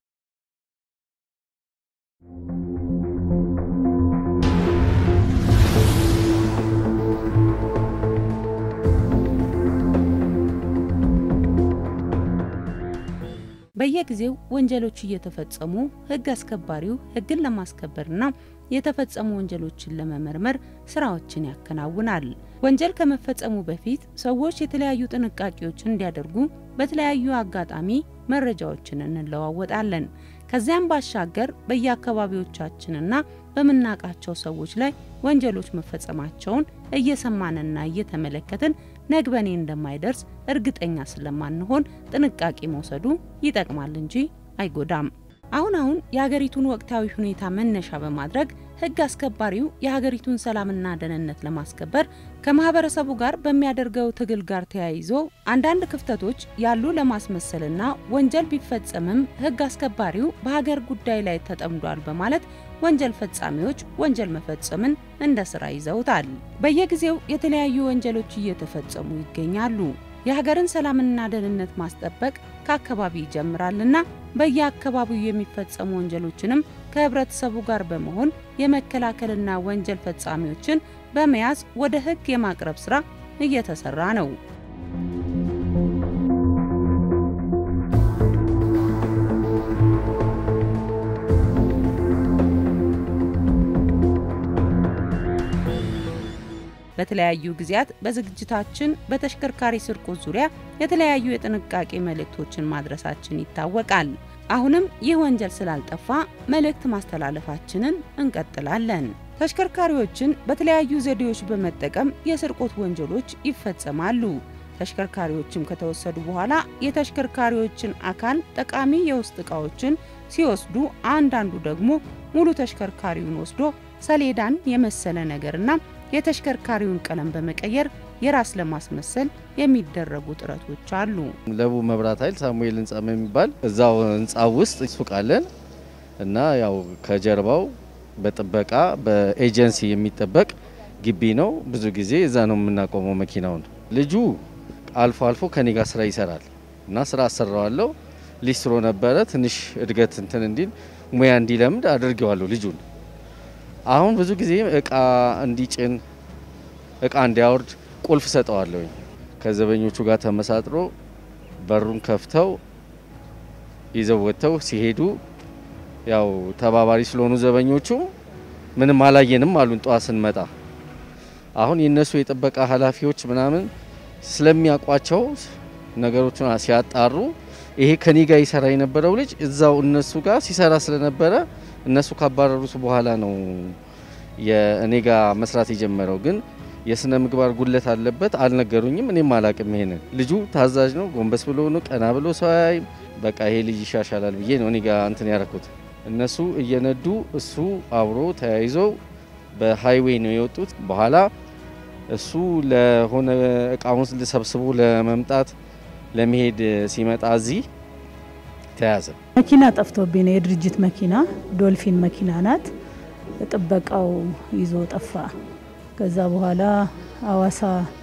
በየጊዜው ወንጀሎች እየተፈጸሙ ሕግ አስከባሪው ሕግን ለማስከበርና የተፈጸሙ ወንጀሎችን ለመመርመር ስራዎችን ያከናውናል። ወንጀል ከመፈጸሙ በፊት ሰዎች የተለያዩ ጥንቃቄዎች እንዲያደርጉ በተለያዩ አጋጣሚ መረጃዎችን እንለዋወጣለን። ከዚያም ባሻገር በየአካባቢዎቻችንና በምናውቃቸው ሰዎች ላይ ወንጀሎች መፈጸማቸውን እየሰማንና እየተመለከትን ነግበኔ እንደማይደርስ እርግጠኛ ስለማንሆን ጥንቃቄ መውሰዱ ይጠቅማል እንጂ አይጎዳም። አሁን አሁን የሀገሪቱን ወቅታዊ ሁኔታ መነሻ በማድረግ ሕግ አስከባሪው የሀገሪቱን ሰላምና ደህንነት ለማስከበር ከማህበረሰቡ ጋር በሚያደርገው ትግል ጋር ተያይዞ አንዳንድ ክፍተቶች ያሉ ለማስመሰልና ወንጀል ቢፈጸምም ሕግ አስከባሪው በሀገር ጉዳይ ላይ ተጠምዷል በማለት ወንጀል ፈጻሚዎች ወንጀል መፈጸምን እንደ ስራ ይዘውታል። በየጊዜው የተለያዩ ወንጀሎች እየተፈጸሙ ይገኛሉ። የሀገርን ሰላምና ደህንነት ማስጠበቅ ከአካባቢ ይጀምራልና በየአካባቢው የሚፈጸሙ ወንጀሎችንም ከህብረተሰቡ ጋር በመሆን የመከላከልና ወንጀል ፈጻሚዎችን በመያዝ ወደ ህግ የማቅረብ ስራ እየተሰራ ነው። በተለያዩ ጊዜያት በዝግጅታችን በተሽከርካሪ ስርቆት ዙሪያ የተለያዩ የጥንቃቄ መልእክቶችን ማድረሳችን ይታወቃል። አሁንም ይህ ወንጀል ስላልጠፋ መልእክት ማስተላለፋችንን እንቀጥላለን። ተሽከርካሪዎችን በተለያዩ ዘዴዎች በመጠቀም የስርቆት ወንጀሎች ይፈጸማሉ። ተሽከርካሪዎችም ከተወሰዱ በኋላ የተሽከርካሪዎችን አካል ጠቃሚ የውስጥ ዕቃዎችን ሲወስዱ፣ አንዳንዱ ደግሞ ሙሉ ተሽከርካሪውን ወስዶ ሰሌዳን የመሰለ ነገርና የተሽከርካሪውን ቀለም በመቀየር የራስ ለማስመሰል የሚደረጉ ጥረቶች አሉ። ለቡ መብራት ኃይል ሳሙኤል ህንጻ የሚባል እዛው ህንጻ ውስጥ ሱቅ አለን እና ያው ከጀርባው በጥበቃ በኤጀንሲ የሚጠበቅ ግቢ ነው። ብዙ ጊዜ እዛ ነው የምናቆመው መኪናውን። ልጁ አልፎ አልፎ ከኔ ጋር ስራ ይሰራል እና ስራ አሰራዋለሁ። ሊስትሮ ነበረ ትንሽ እድገት እንትን እንዲል ሙያ እንዲለምድ አድርጌዋለሁ ልጁን አሁን ብዙ ጊዜ እቃ እንዲጭን እቃ እንዲያወርድ ቁልፍ ሰጠዋለሁኝ። ከዘበኞቹ ጋር ተመሳጥሮ በሩን ከፍተው ይዘው ወጥተው ሲሄዱ ያው ተባባሪ ስለሆኑ ዘበኞቹ ምንም አላየንም አሉን። ጠዋት ስንመጣ አሁን የነሱ የጥበቃ ኃላፊዎች ምናምን ስለሚያውቋቸው ነገሮችን ሲያጣሩ ይሄ ከኔ ጋር ይሰራ የነበረው ልጅ እዛው እነሱ ጋር ሲሰራ ስለነበረ እነሱ ካባረሩት በኋላ ነው የእኔ ጋር መስራት የጀመረው። ግን የስነ ምግባር ጉለት አለበት። አልነገሩኝም፣ እኔም አላቅም። ይሄንን ልጁ ታዛዥ ነው፣ ጎንበስ ብሎ ነው፣ ቀና ብሎ ሰው አያይም። በቃ ይሄ ልጅ ይሻሻላል ብዬ ነው እኔ ጋር እንትን ያደረኩት። እነሱ እየነዱ እሱ አብሮ ተያይዘው በሃይዌይ ነው የወጡት። በኋላ እሱ ለሆነ እቃውን ሰብስቦ ለመምጣት ለመሄድ ሲመጣ እዚህ ተያዘ። መኪና ጠፍቶብኝ ነው። የድርጅት መኪና ዶልፊን መኪና ናት። ጥበቃው ይዞ ጠፋ። ከዛ በኋላ አዋሳ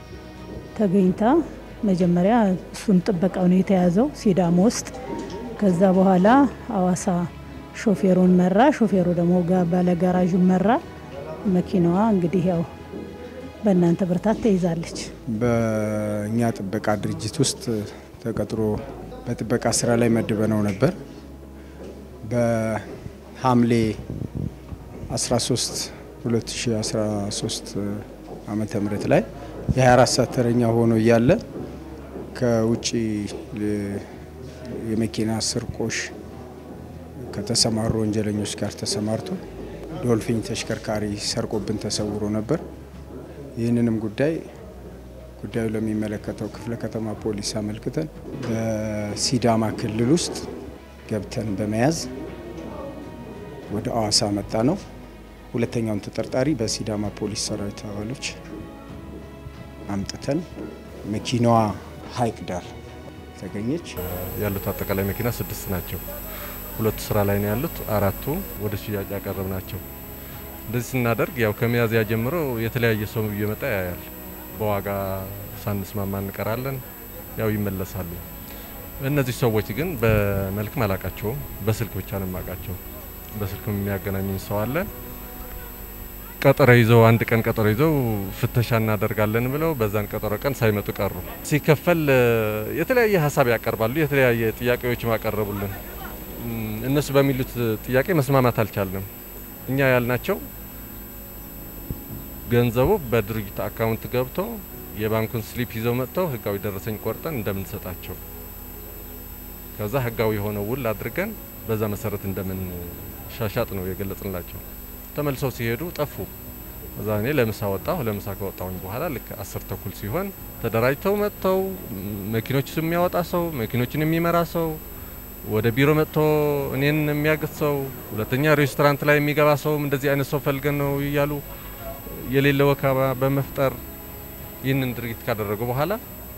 ተገኝታ መጀመሪያ እሱን ጥበቃው ነው የተያዘው ሲዳሞ ውስጥ። ከዛ በኋላ አዋሳ ሾፌሩን መራ፣ ሾፌሩ ደግሞ ባለጋራዡን መራ። መኪናዋ እንግዲህ ያው በእናንተ ብርታት ተይዛለች። በእኛ ጥበቃ ድርጅት ውስጥ ተቀጥሮ በጥበቃ ስራ ላይ መድበነው ነበር። በሐምሌ 13 2013 ዓመተ ምህረት ላይ የ24 ሰዓት ተረኛ ሆኖ እያለ ከውጭ የመኪና ስርቆሽ ከተሰማሩ ወንጀለኞች ጋር ተሰማርቶ ዶልፊን ተሽከርካሪ ሰርቆብን ተሰውሮ ነበር። ይህንንም ጉዳይ ጉዳዩ ለሚመለከተው ክፍለ ከተማ ፖሊስ አመልክተን በሲዳማ ክልል ውስጥ ገብተን በመያዝ ወደ አዋሳ መጣ ነው። ሁለተኛውን ተጠርጣሪ በሲዳማ ፖሊስ ሰራዊት አባሎች አምጥተን መኪናዋ ሀይቅ ዳር ተገኘች። ያሉት አጠቃላይ መኪና ስድስት ናቸው። ሁለቱ ስራ ላይ ነው ያሉት፣ አራቱ ወደ ሽያጭ ያቀረብ ናቸው። እንደዚህ ስናደርግ ያው ከሚያዝያ ጀምሮ የተለያየ ሰው እየመጣ ያያል። በዋጋ ሳንስማማ እንቀራለን፣ ያው ይመለሳሉ። እነዚህ ሰዎች ግን በመልክም አላቃቸውም፣ በስልክ ብቻ ነው የማውቃቸው። በስልክ የሚያገናኘኝ ሰው አለ። ቀጠሮ ይዘው አንድ ቀን ቀጠሮ ይዘው ፍተሻ እናደርጋለን ብለው በዛን ቀጠሮ ቀን ሳይመጡ ቀሩ። ሲከፈል የተለያየ ሀሳብ ያቀርባሉ፣ የተለያየ ጥያቄዎች ማቀረቡልን። እነሱ በሚሉት ጥያቄ መስማማት አልቻልንም። እኛ ያልናቸው ገንዘቡ በድርጅት አካውንት ገብቶ የባንኩን ስሊፕ ይዘው መጥተው ህጋዊ ደረሰኝ ቆርጠን እንደምንሰጣቸው ከዛ ህጋዊ የሆነ ውል አድርገን በዛ መሰረት እንደምን ሻሻጥ ነው የገለጽንላቸው። ተመልሰው ሲሄዱ ጠፉ። እዛ እኔ ለምሳ ወጣሁ። ለምሳ ከወጣሁኝ በኋላ ልክ አስር ተኩል ሲሆን ተደራጅተው መጥተው መኪኖች የሚያወጣ ሰው፣ መኪኖችን የሚመራ ሰው፣ ወደ ቢሮ መጥቶ እኔን የሚያግዝ ሰው፣ ሁለተኛ ሬስቶራንት ላይ የሚገባ ሰውም እንደዚህ አይነት ሰው ፈልገን ነው እያሉ የሌለ ወከባ በመፍጠር ይህንን ድርጊት ካደረጉ በኋላ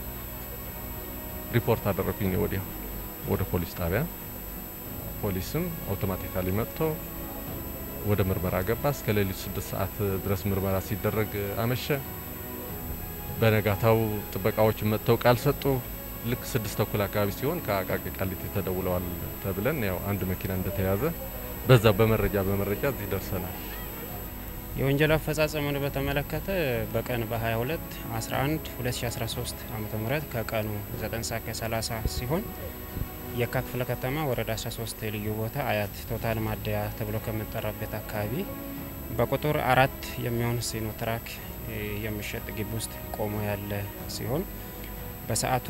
ሪፖርት አደረኩኝ ወዲያው ወደ ፖሊስ ጣቢያ። ፖሊስም አውቶማቲካሊ መጥቶ ወደ ምርመራ ገባ። እስከ ሌሊቱ ስድስት ሰዓት ድረስ ምርመራ ሲደረግ አመሸ። በነጋታው ጥበቃዎች መጥተው ቃል ሰጡ። ልክ ስድስት ተኩል አካባቢ ሲሆን ከአቃቂ ቃሊቲ ተደውለዋል ተብለን ያው አንድ መኪና እንደተያዘ በዛ በመረጃ በመረጃ እዚህ ደርሰናል። የወንጀል አፈጻጸሙን በተመለከተ በቀን በ22 11 2013 ዓ.ም ከቀኑ 9 ሰዓት ከ30 ሲሆን የካ ክፍለ ከተማ ወረዳ 13 ልዩ ቦታ አያት ቶታል ማደያ ተብሎ ከሚጠራበት አካባቢ በቁጥር አራት የሚሆን ሲኖትራክ የሚሸጥ ግቢ ውስጥ ቆሞ ያለ ሲሆን በሰዓቱ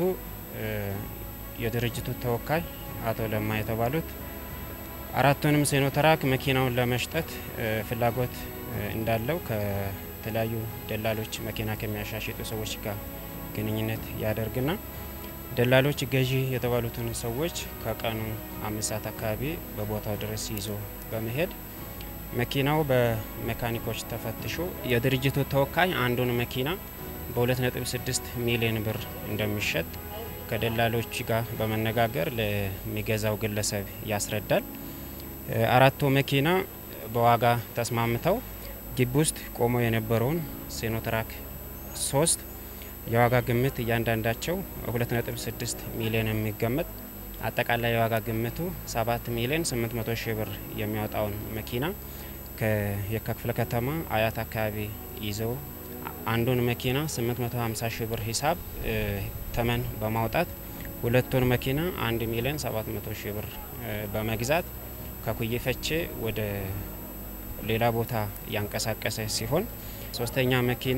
የድርጅቱ ተወካይ አቶ ለማ የተባሉት አራቱንም ሲኖትራክ መኪናውን ለመሽጠት ፍላጎት እንዳለው ከተለያዩ ደላሎች መኪና ከሚያሻሽጡ ሰዎች ጋር ግንኙነት ያደርግና ደላሎች ገዢ የተባሉትን ሰዎች ከቀኑ አምስት ሰዓት አካባቢ በቦታው ድረስ ይዞ በመሄድ መኪናው በሜካኒኮች ተፈትሾ የድርጅቱ ተወካይ አንዱን መኪና በ2.6 ሚሊዮን ብር እንደሚሸጥ ከደላሎች ጋር በመነጋገር ለሚገዛው ግለሰብ ያስረዳል። አራቱ መኪና በዋጋ ተስማምተው ግቢ ውስጥ ቆሞ የነበረውን ሲኖትራክ ሶስት የዋጋ ግምት እያንዳንዳቸው 2.6 ሚሊዮን የሚገመት አጠቃላይ የዋጋ ግምቱ 7 ሚሊዮን 800 ሺህ ብር የሚያወጣውን መኪና ከየካ ክፍለ ከተማ አያት አካባቢ ይዘው አንዱን መኪና 850 ሺህ ብር ሂሳብ ተመን በማውጣት ሁለቱን መኪና 1 ሚሊዮን 700 ሺህ ብር በመግዛት ከኩዬ ፈቼ ወደ ሌላ ቦታ ያንቀሳቀሰ ሲሆን ሶስተኛ መኪና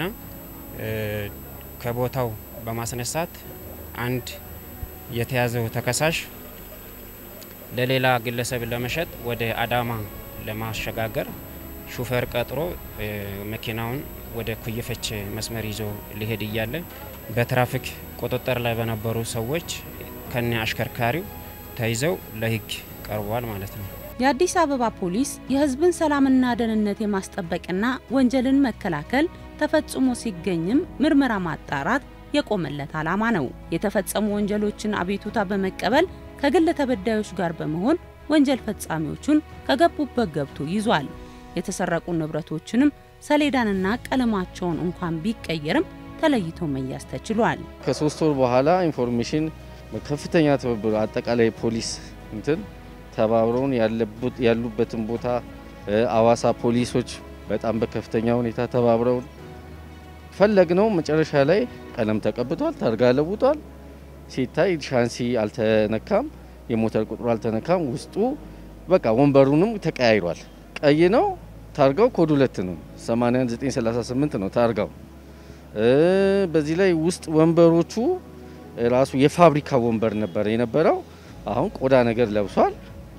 ከቦታው በማስነሳት አንድ የተያዘው ተከሳሽ ለሌላ ግለሰብ ለመሸጥ ወደ አዳማ ለማሸጋገር ሹፌር ቀጥሮ መኪናውን ወደ ኩየፈች መስመር ይዞ ሊሄድ እያለ በትራፊክ ቁጥጥር ላይ በነበሩ ሰዎች ከነ አሽከርካሪው ተይዘው ለሕግ ቀርቧል ማለት ነው። የአዲስ አበባ ፖሊስ የሕዝብን ሰላምና ደህንነት የማስጠበቅና ወንጀልን መከላከል ተፈጽሞ ሲገኝም ምርመራ ማጣራት የቆመለት ዓላማ ነው። የተፈጸሙ ወንጀሎችን አቤቱታ በመቀበል ከግል ተበዳዮች ጋር በመሆን ወንጀል ፈጻሚዎቹን ከገቡበት ገብቶ ይዟል። የተሰረቁ ንብረቶችንም ሰሌዳንና ቀለማቸውን እንኳን ቢቀየርም ተለይቶ መያዝ ተችሏል። ከሶስት ወር በኋላ ኢንፎርሜሽን በከፍተኛ ትብብር አጠቃላይ ፖሊስ እንትን ተባብረውን ያሉበትን ቦታ አዋሳ ፖሊሶች በጣም በከፍተኛ ሁኔታ ተባብረውን ፈለግ ነው። መጨረሻ ላይ ቀለም ተቀብቷል፣ ታርጋ ለውጧል። ሲታይ ሻንሲ አልተነካም፣ የሞተር ቁጥሩ አልተነካም። ውስጡ በቃ ወንበሩንም ተቀያይሯል። ቀይ ነው ታርጋው፣ ኮድ ሁለት ነው 8938 ነው ታርጋው። በዚህ ላይ ውስጥ ወንበሮቹ ራሱ የፋብሪካ ወንበር ነበር የነበረው። አሁን ቆዳ ነገር ለብሷል።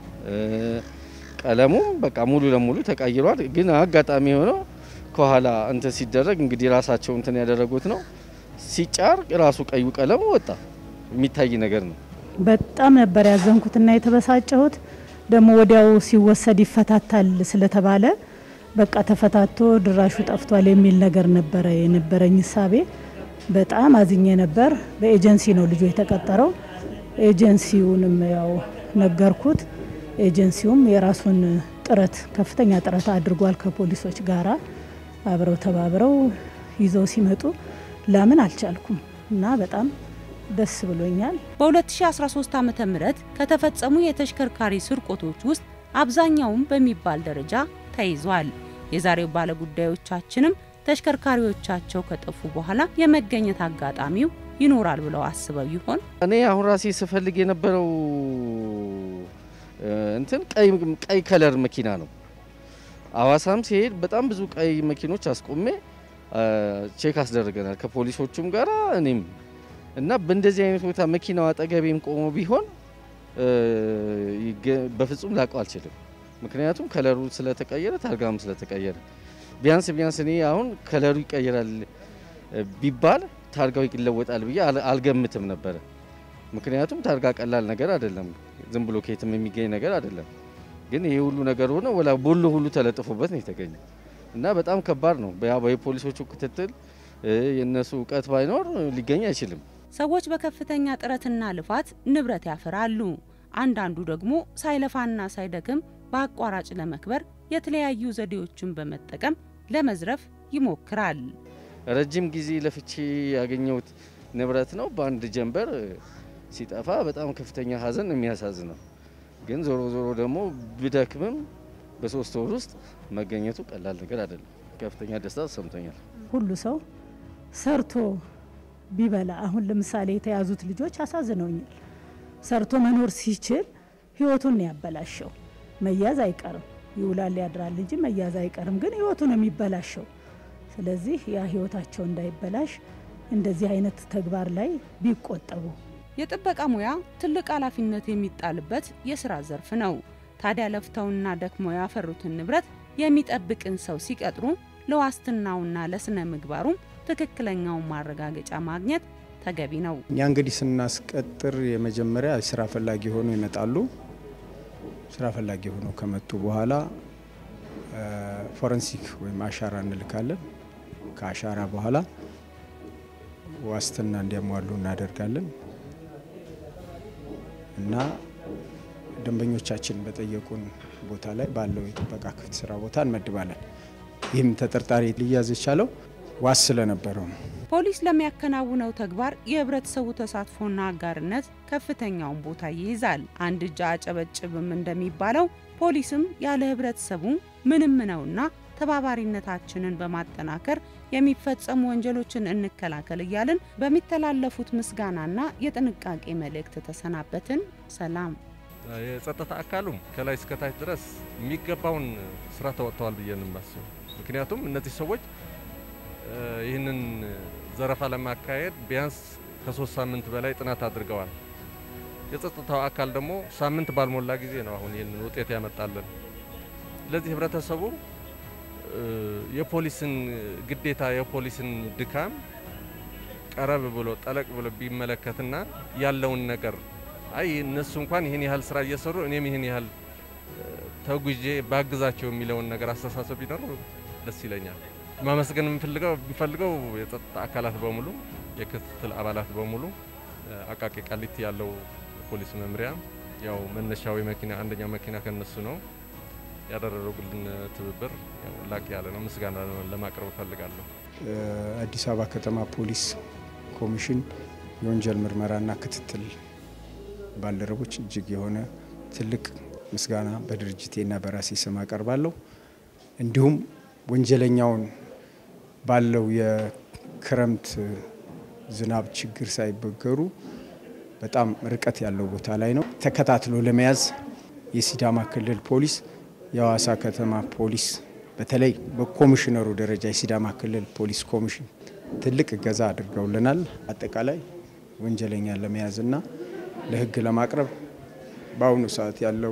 ቀለሙም በቃ ሙሉ ለሙሉ ተቀይሯል። ግን አጋጣሚ የሆነው ከኋላ እንትን ሲደረግ እንግዲህ ራሳቸው እንትን ያደረጉት ነው። ሲጫር ራሱ ቀዩ ቀለሙ ወጣ። የሚታይ ነገር ነው። በጣም ነበር ያዘንኩትና የተበሳጨሁት። ደግሞ ወዲያው ሲወሰድ ይፈታታል ስለተባለ በቃ ተፈታቶ ድራሹ ጠፍቷል የሚል ነገር ነበረ የነበረኝ እሳቤ። በጣም አዝኜ ነበር። በኤጀንሲ ነው ልጁ የተቀጠረው። ኤጀንሲውንም ያው ነገርኩት። ኤጀንሲውም የራሱን ጥረት ከፍተኛ ጥረት አድርጓል። ከፖሊሶች ጋራ አብረው ተባብረው ይዘው ሲመጡ ላምን አልቻልኩም እና በጣም ደስ ብሎኛል። በ2013 ዓ ም ከተፈጸሙ የተሽከርካሪ ስርቆቶች ውስጥ አብዛኛውን በሚባል ደረጃ ተይዟል። የዛሬው ባለጉዳዮቻችንም ተሽከርካሪዎቻቸው ከጠፉ በኋላ የመገኘት አጋጣሚው ይኖራል ብለው አስበው ይሆን? እኔ አሁን ራሴ ስፈልግ የነበረው እንትን ቀይ ከለር መኪና ነው። አዋሳም ሲሄድ በጣም ብዙ ቀይ መኪኖች አስቆሜ ቼክ አስደርገናል ከፖሊሶቹም ጋር እኔም እና በእንደዚህ አይነት ቦታ መኪናው አጠገቤም ቆሞ ቢሆን በፍጹም ላቀው አልችልም። ምክንያቱም ከለሩ ስለተቀየረ ታርጋም ስለተቀየረ ቢያንስ ቢያንስ እኔ አሁን ከለሩ ይቀየራል ቢባል ታርጋው ይለወጣል ብዬ አልገምትም ነበረ። ምክንያቱም ታርጋ ቀላል ነገር አይደለም፣ ዝም ብሎ ከየትም የሚገኝ ነገር አይደለም። ግን ይሄ ሁሉ ነገር ሆነ ወላ ቦሎ ሁሉ ተለጥፎበት ነው የተገኘው እና በጣም ከባድ ነው። የፖሊሶቹ ክትትል የእነሱ እውቀት ባይኖር ሊገኝ አይችልም። ሰዎች በከፍተኛ ጥረትና ልፋት ንብረት ያፈራሉ። አንዳንዱ ደግሞ ሳይለፋና ሳይደክም በአቋራጭ ለመክበር የተለያዩ ዘዴዎችን በመጠቀም ለመዝረፍ ይሞክራል። ረጅም ጊዜ ለፍቼ ያገኘሁት ንብረት ነው። በአንድ ጀንበር ሲጠፋ በጣም ከፍተኛ ሐዘን የሚያሳዝነው ግን ዞሮ ዞሮ ደግሞ ብደክምም በሶስት ወር ውስጥ መገኘቱ ቀላል ነገር አይደለም። ከፍተኛ ደስታ ተሰምቶኛል። ሁሉ ሰው ሰርቶ ቢበላ አሁን ለምሳሌ የተያዙት ልጆች አሳዝነውኛል። ሰርቶ መኖር ሲችል ህይወቱን ነው ያበላሸው። መያዝ አይቀርም ይውላል ያድራል እንጂ መያዝ አይቀርም፣ ግን ህይወቱ ነው የሚበላሸው። ስለዚህ ያ ህይወታቸው እንዳይበላሽ እንደዚህ አይነት ተግባር ላይ ቢቆጠቡ። የጥበቃ ሙያ ትልቅ ኃላፊነት የሚጣልበት የስራ ዘርፍ ነው። ታዲያ ለፍተውና ደክመው ያፈሩትን ንብረት የሚጠብቅን ሰው ሲቀጥሩ ለዋስትናውና ለስነ ምግባሩም ትክክለኛውን ማረጋገጫ ማግኘት ተገቢ ነው። እኛ እንግዲህ ስናስቀጥር የመጀመሪያ ስራ ፈላጊ ሆኖ ይመጣሉ። ስራ ፈላጊ ሆኖ ከመጡ በኋላ ፎረንሲክ ወይም አሻራ እንልካለን። ከአሻራ በኋላ ዋስትና እንዲያሟሉ እናደርጋለን እና ደንበኞቻችን በጠየቁን ቦታ ላይ ባለው የጥበቃ ክፍት ስራ ቦታ እንመድባለን። ይህም ተጠርጣሪ ሊያዝ የቻለው ዋስ ስለነበረው ነው። ፖሊስ ለሚያከናውነው ተግባር የህብረተሰቡ ተሳትፎና አጋርነት ከፍተኛውን ቦታ ይይዛል። አንድ እጅ አጨበጭብም እንደሚባለው ፖሊስም ያለ ህብረተሰቡ ምንም ነውና ተባባሪነታችንን በማጠናከር የሚፈጸሙ ወንጀሎችን እንከላከል እያልን በሚተላለፉት ምስጋናና የጥንቃቄ መልእክት ተሰናበትን። ሰላም። የጸጥታ አካሉም ከላይ እስከታች ድረስ የሚገባውን ስራ ተወጥተዋል ብዬ ነው የማስበው። ምክንያቱም እነዚህ ሰዎች ይህንን ዘረፋ ለማካሄድ ቢያንስ ከሶስት ሳምንት በላይ ጥናት አድርገዋል። የጸጥታው አካል ደግሞ ሳምንት ባልሞላ ጊዜ ነው አሁን ይህንን ውጤት ያመጣለን። ስለዚህ ህብረተሰቡ የፖሊስን ግዴታ የፖሊስን ድካም ቀረብ ብሎ ጠለቅ ብሎ ቢመለከትና ያለውን ነገር አይ እነሱ እንኳን ይህን ያህል ስራ እየሰሩ እኔም ይህን ያህል ተጉዤ ባግዛቸው የሚለውን ነገር አስተሳሰብ ቢኖር ደስ ይለኛል። ማመስገን የምፈልገው የምፈልገው የጸጥታ አካላት በሙሉ የክትትል አባላት በሙሉ አቃቂ ቃሊቲ ያለው ፖሊስ መምሪያ ያው መነሻዊ መኪና አንደኛው መኪና ከነሱ ነው ያደረጉልን ትብብር ላቅ ያለ ነው። ምስጋና ለማቅረብ እፈልጋለሁ። አዲስ አበባ ከተማ ፖሊስ ኮሚሽን የወንጀል ምርመራና ክትትል ባልደረቦች እጅግ የሆነ ትልቅ ምስጋና በድርጅቴና በራሴ ስም አቀርባለሁ። እንዲሁም ወንጀለኛውን ባለው የክረምት ዝናብ ችግር ሳይበገሩ በጣም ርቀት ያለው ቦታ ላይ ነው ተከታትሎ ለመያዝ የሲዳማ ክልል ፖሊስ፣ የሐዋሳ ከተማ ፖሊስ በተለይ በኮሚሽነሩ ደረጃ የሲዳማ ክልል ፖሊስ ኮሚሽን ትልቅ እገዛ አድርገውልናል። አጠቃላይ ወንጀለኛን ለመያዝና ለሕግ ለማቅረብ በአሁኑ ሰዓት ያለው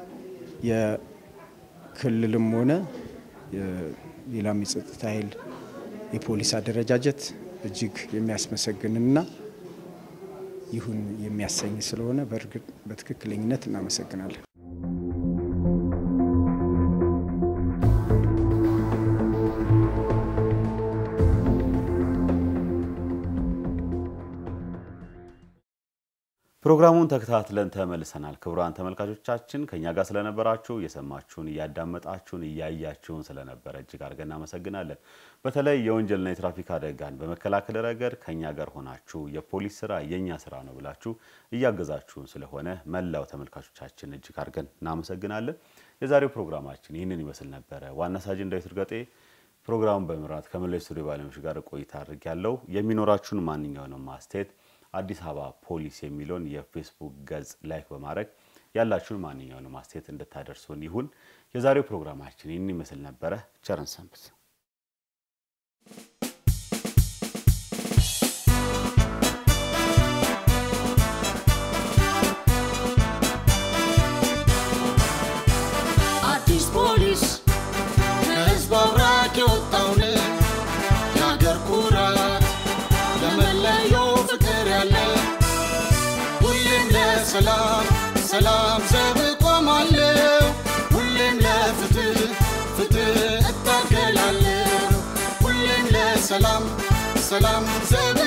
የክልልም ሆነ ሌላም የጸጥታ ኃይል የፖሊስ አደረጃጀት እጅግ የሚያስመሰግንና ይሁን የሚያሰኝ ስለሆነ በእርግጥ በትክክለኝነት እናመሰግናለን። ፕሮግራሙን ተከታትለን ተመልሰናል። ክቡራን ተመልካቾቻችን ከኛ ጋር ስለነበራችሁ እየሰማችሁን፣ እያዳመጣችሁን፣ እያያችሁን ስለነበረ እጅግ አድርገን እናመሰግናለን። በተለይ የወንጀልና የትራፊክ አደጋን በመከላከል ረገድ ከኛ ጋር ሆናችሁ የፖሊስ ስራ የኛ ስራ ነው ብላችሁ እያገዛችሁን ስለሆነ መላው ተመልካቾቻችን እጅግ አድርገን እናመሰግናለን። የዛሬው ፕሮግራማችን ይህንን ይመስል ነበረ። ዋና ሳጅን ዳዊት እርገጤ ፕሮግራሙን በመምራት ከመላው ስቱዲዮ ባለሙያዎች ጋር ቆይታ አድርግ ያለው የሚኖራችሁን ማንኛውንም ማስተያየት አዲስ አበባ ፖሊስ የሚለውን የፌስቡክ ገጽ ላይክ በማድረግ ያላችሁን ማንኛውንም አስተያየት እንድታደርሱን ይሁን። የዛሬው ፕሮግራማችን ይህን ይመስል ነበረ። ቸርን ሰንብት። ለሰላም ዘብ ቆማለሁ ሁሌም ለፍትህ ፍትህ እታገላለሁ ሁሌም ለሰላም ሰላም ዘብ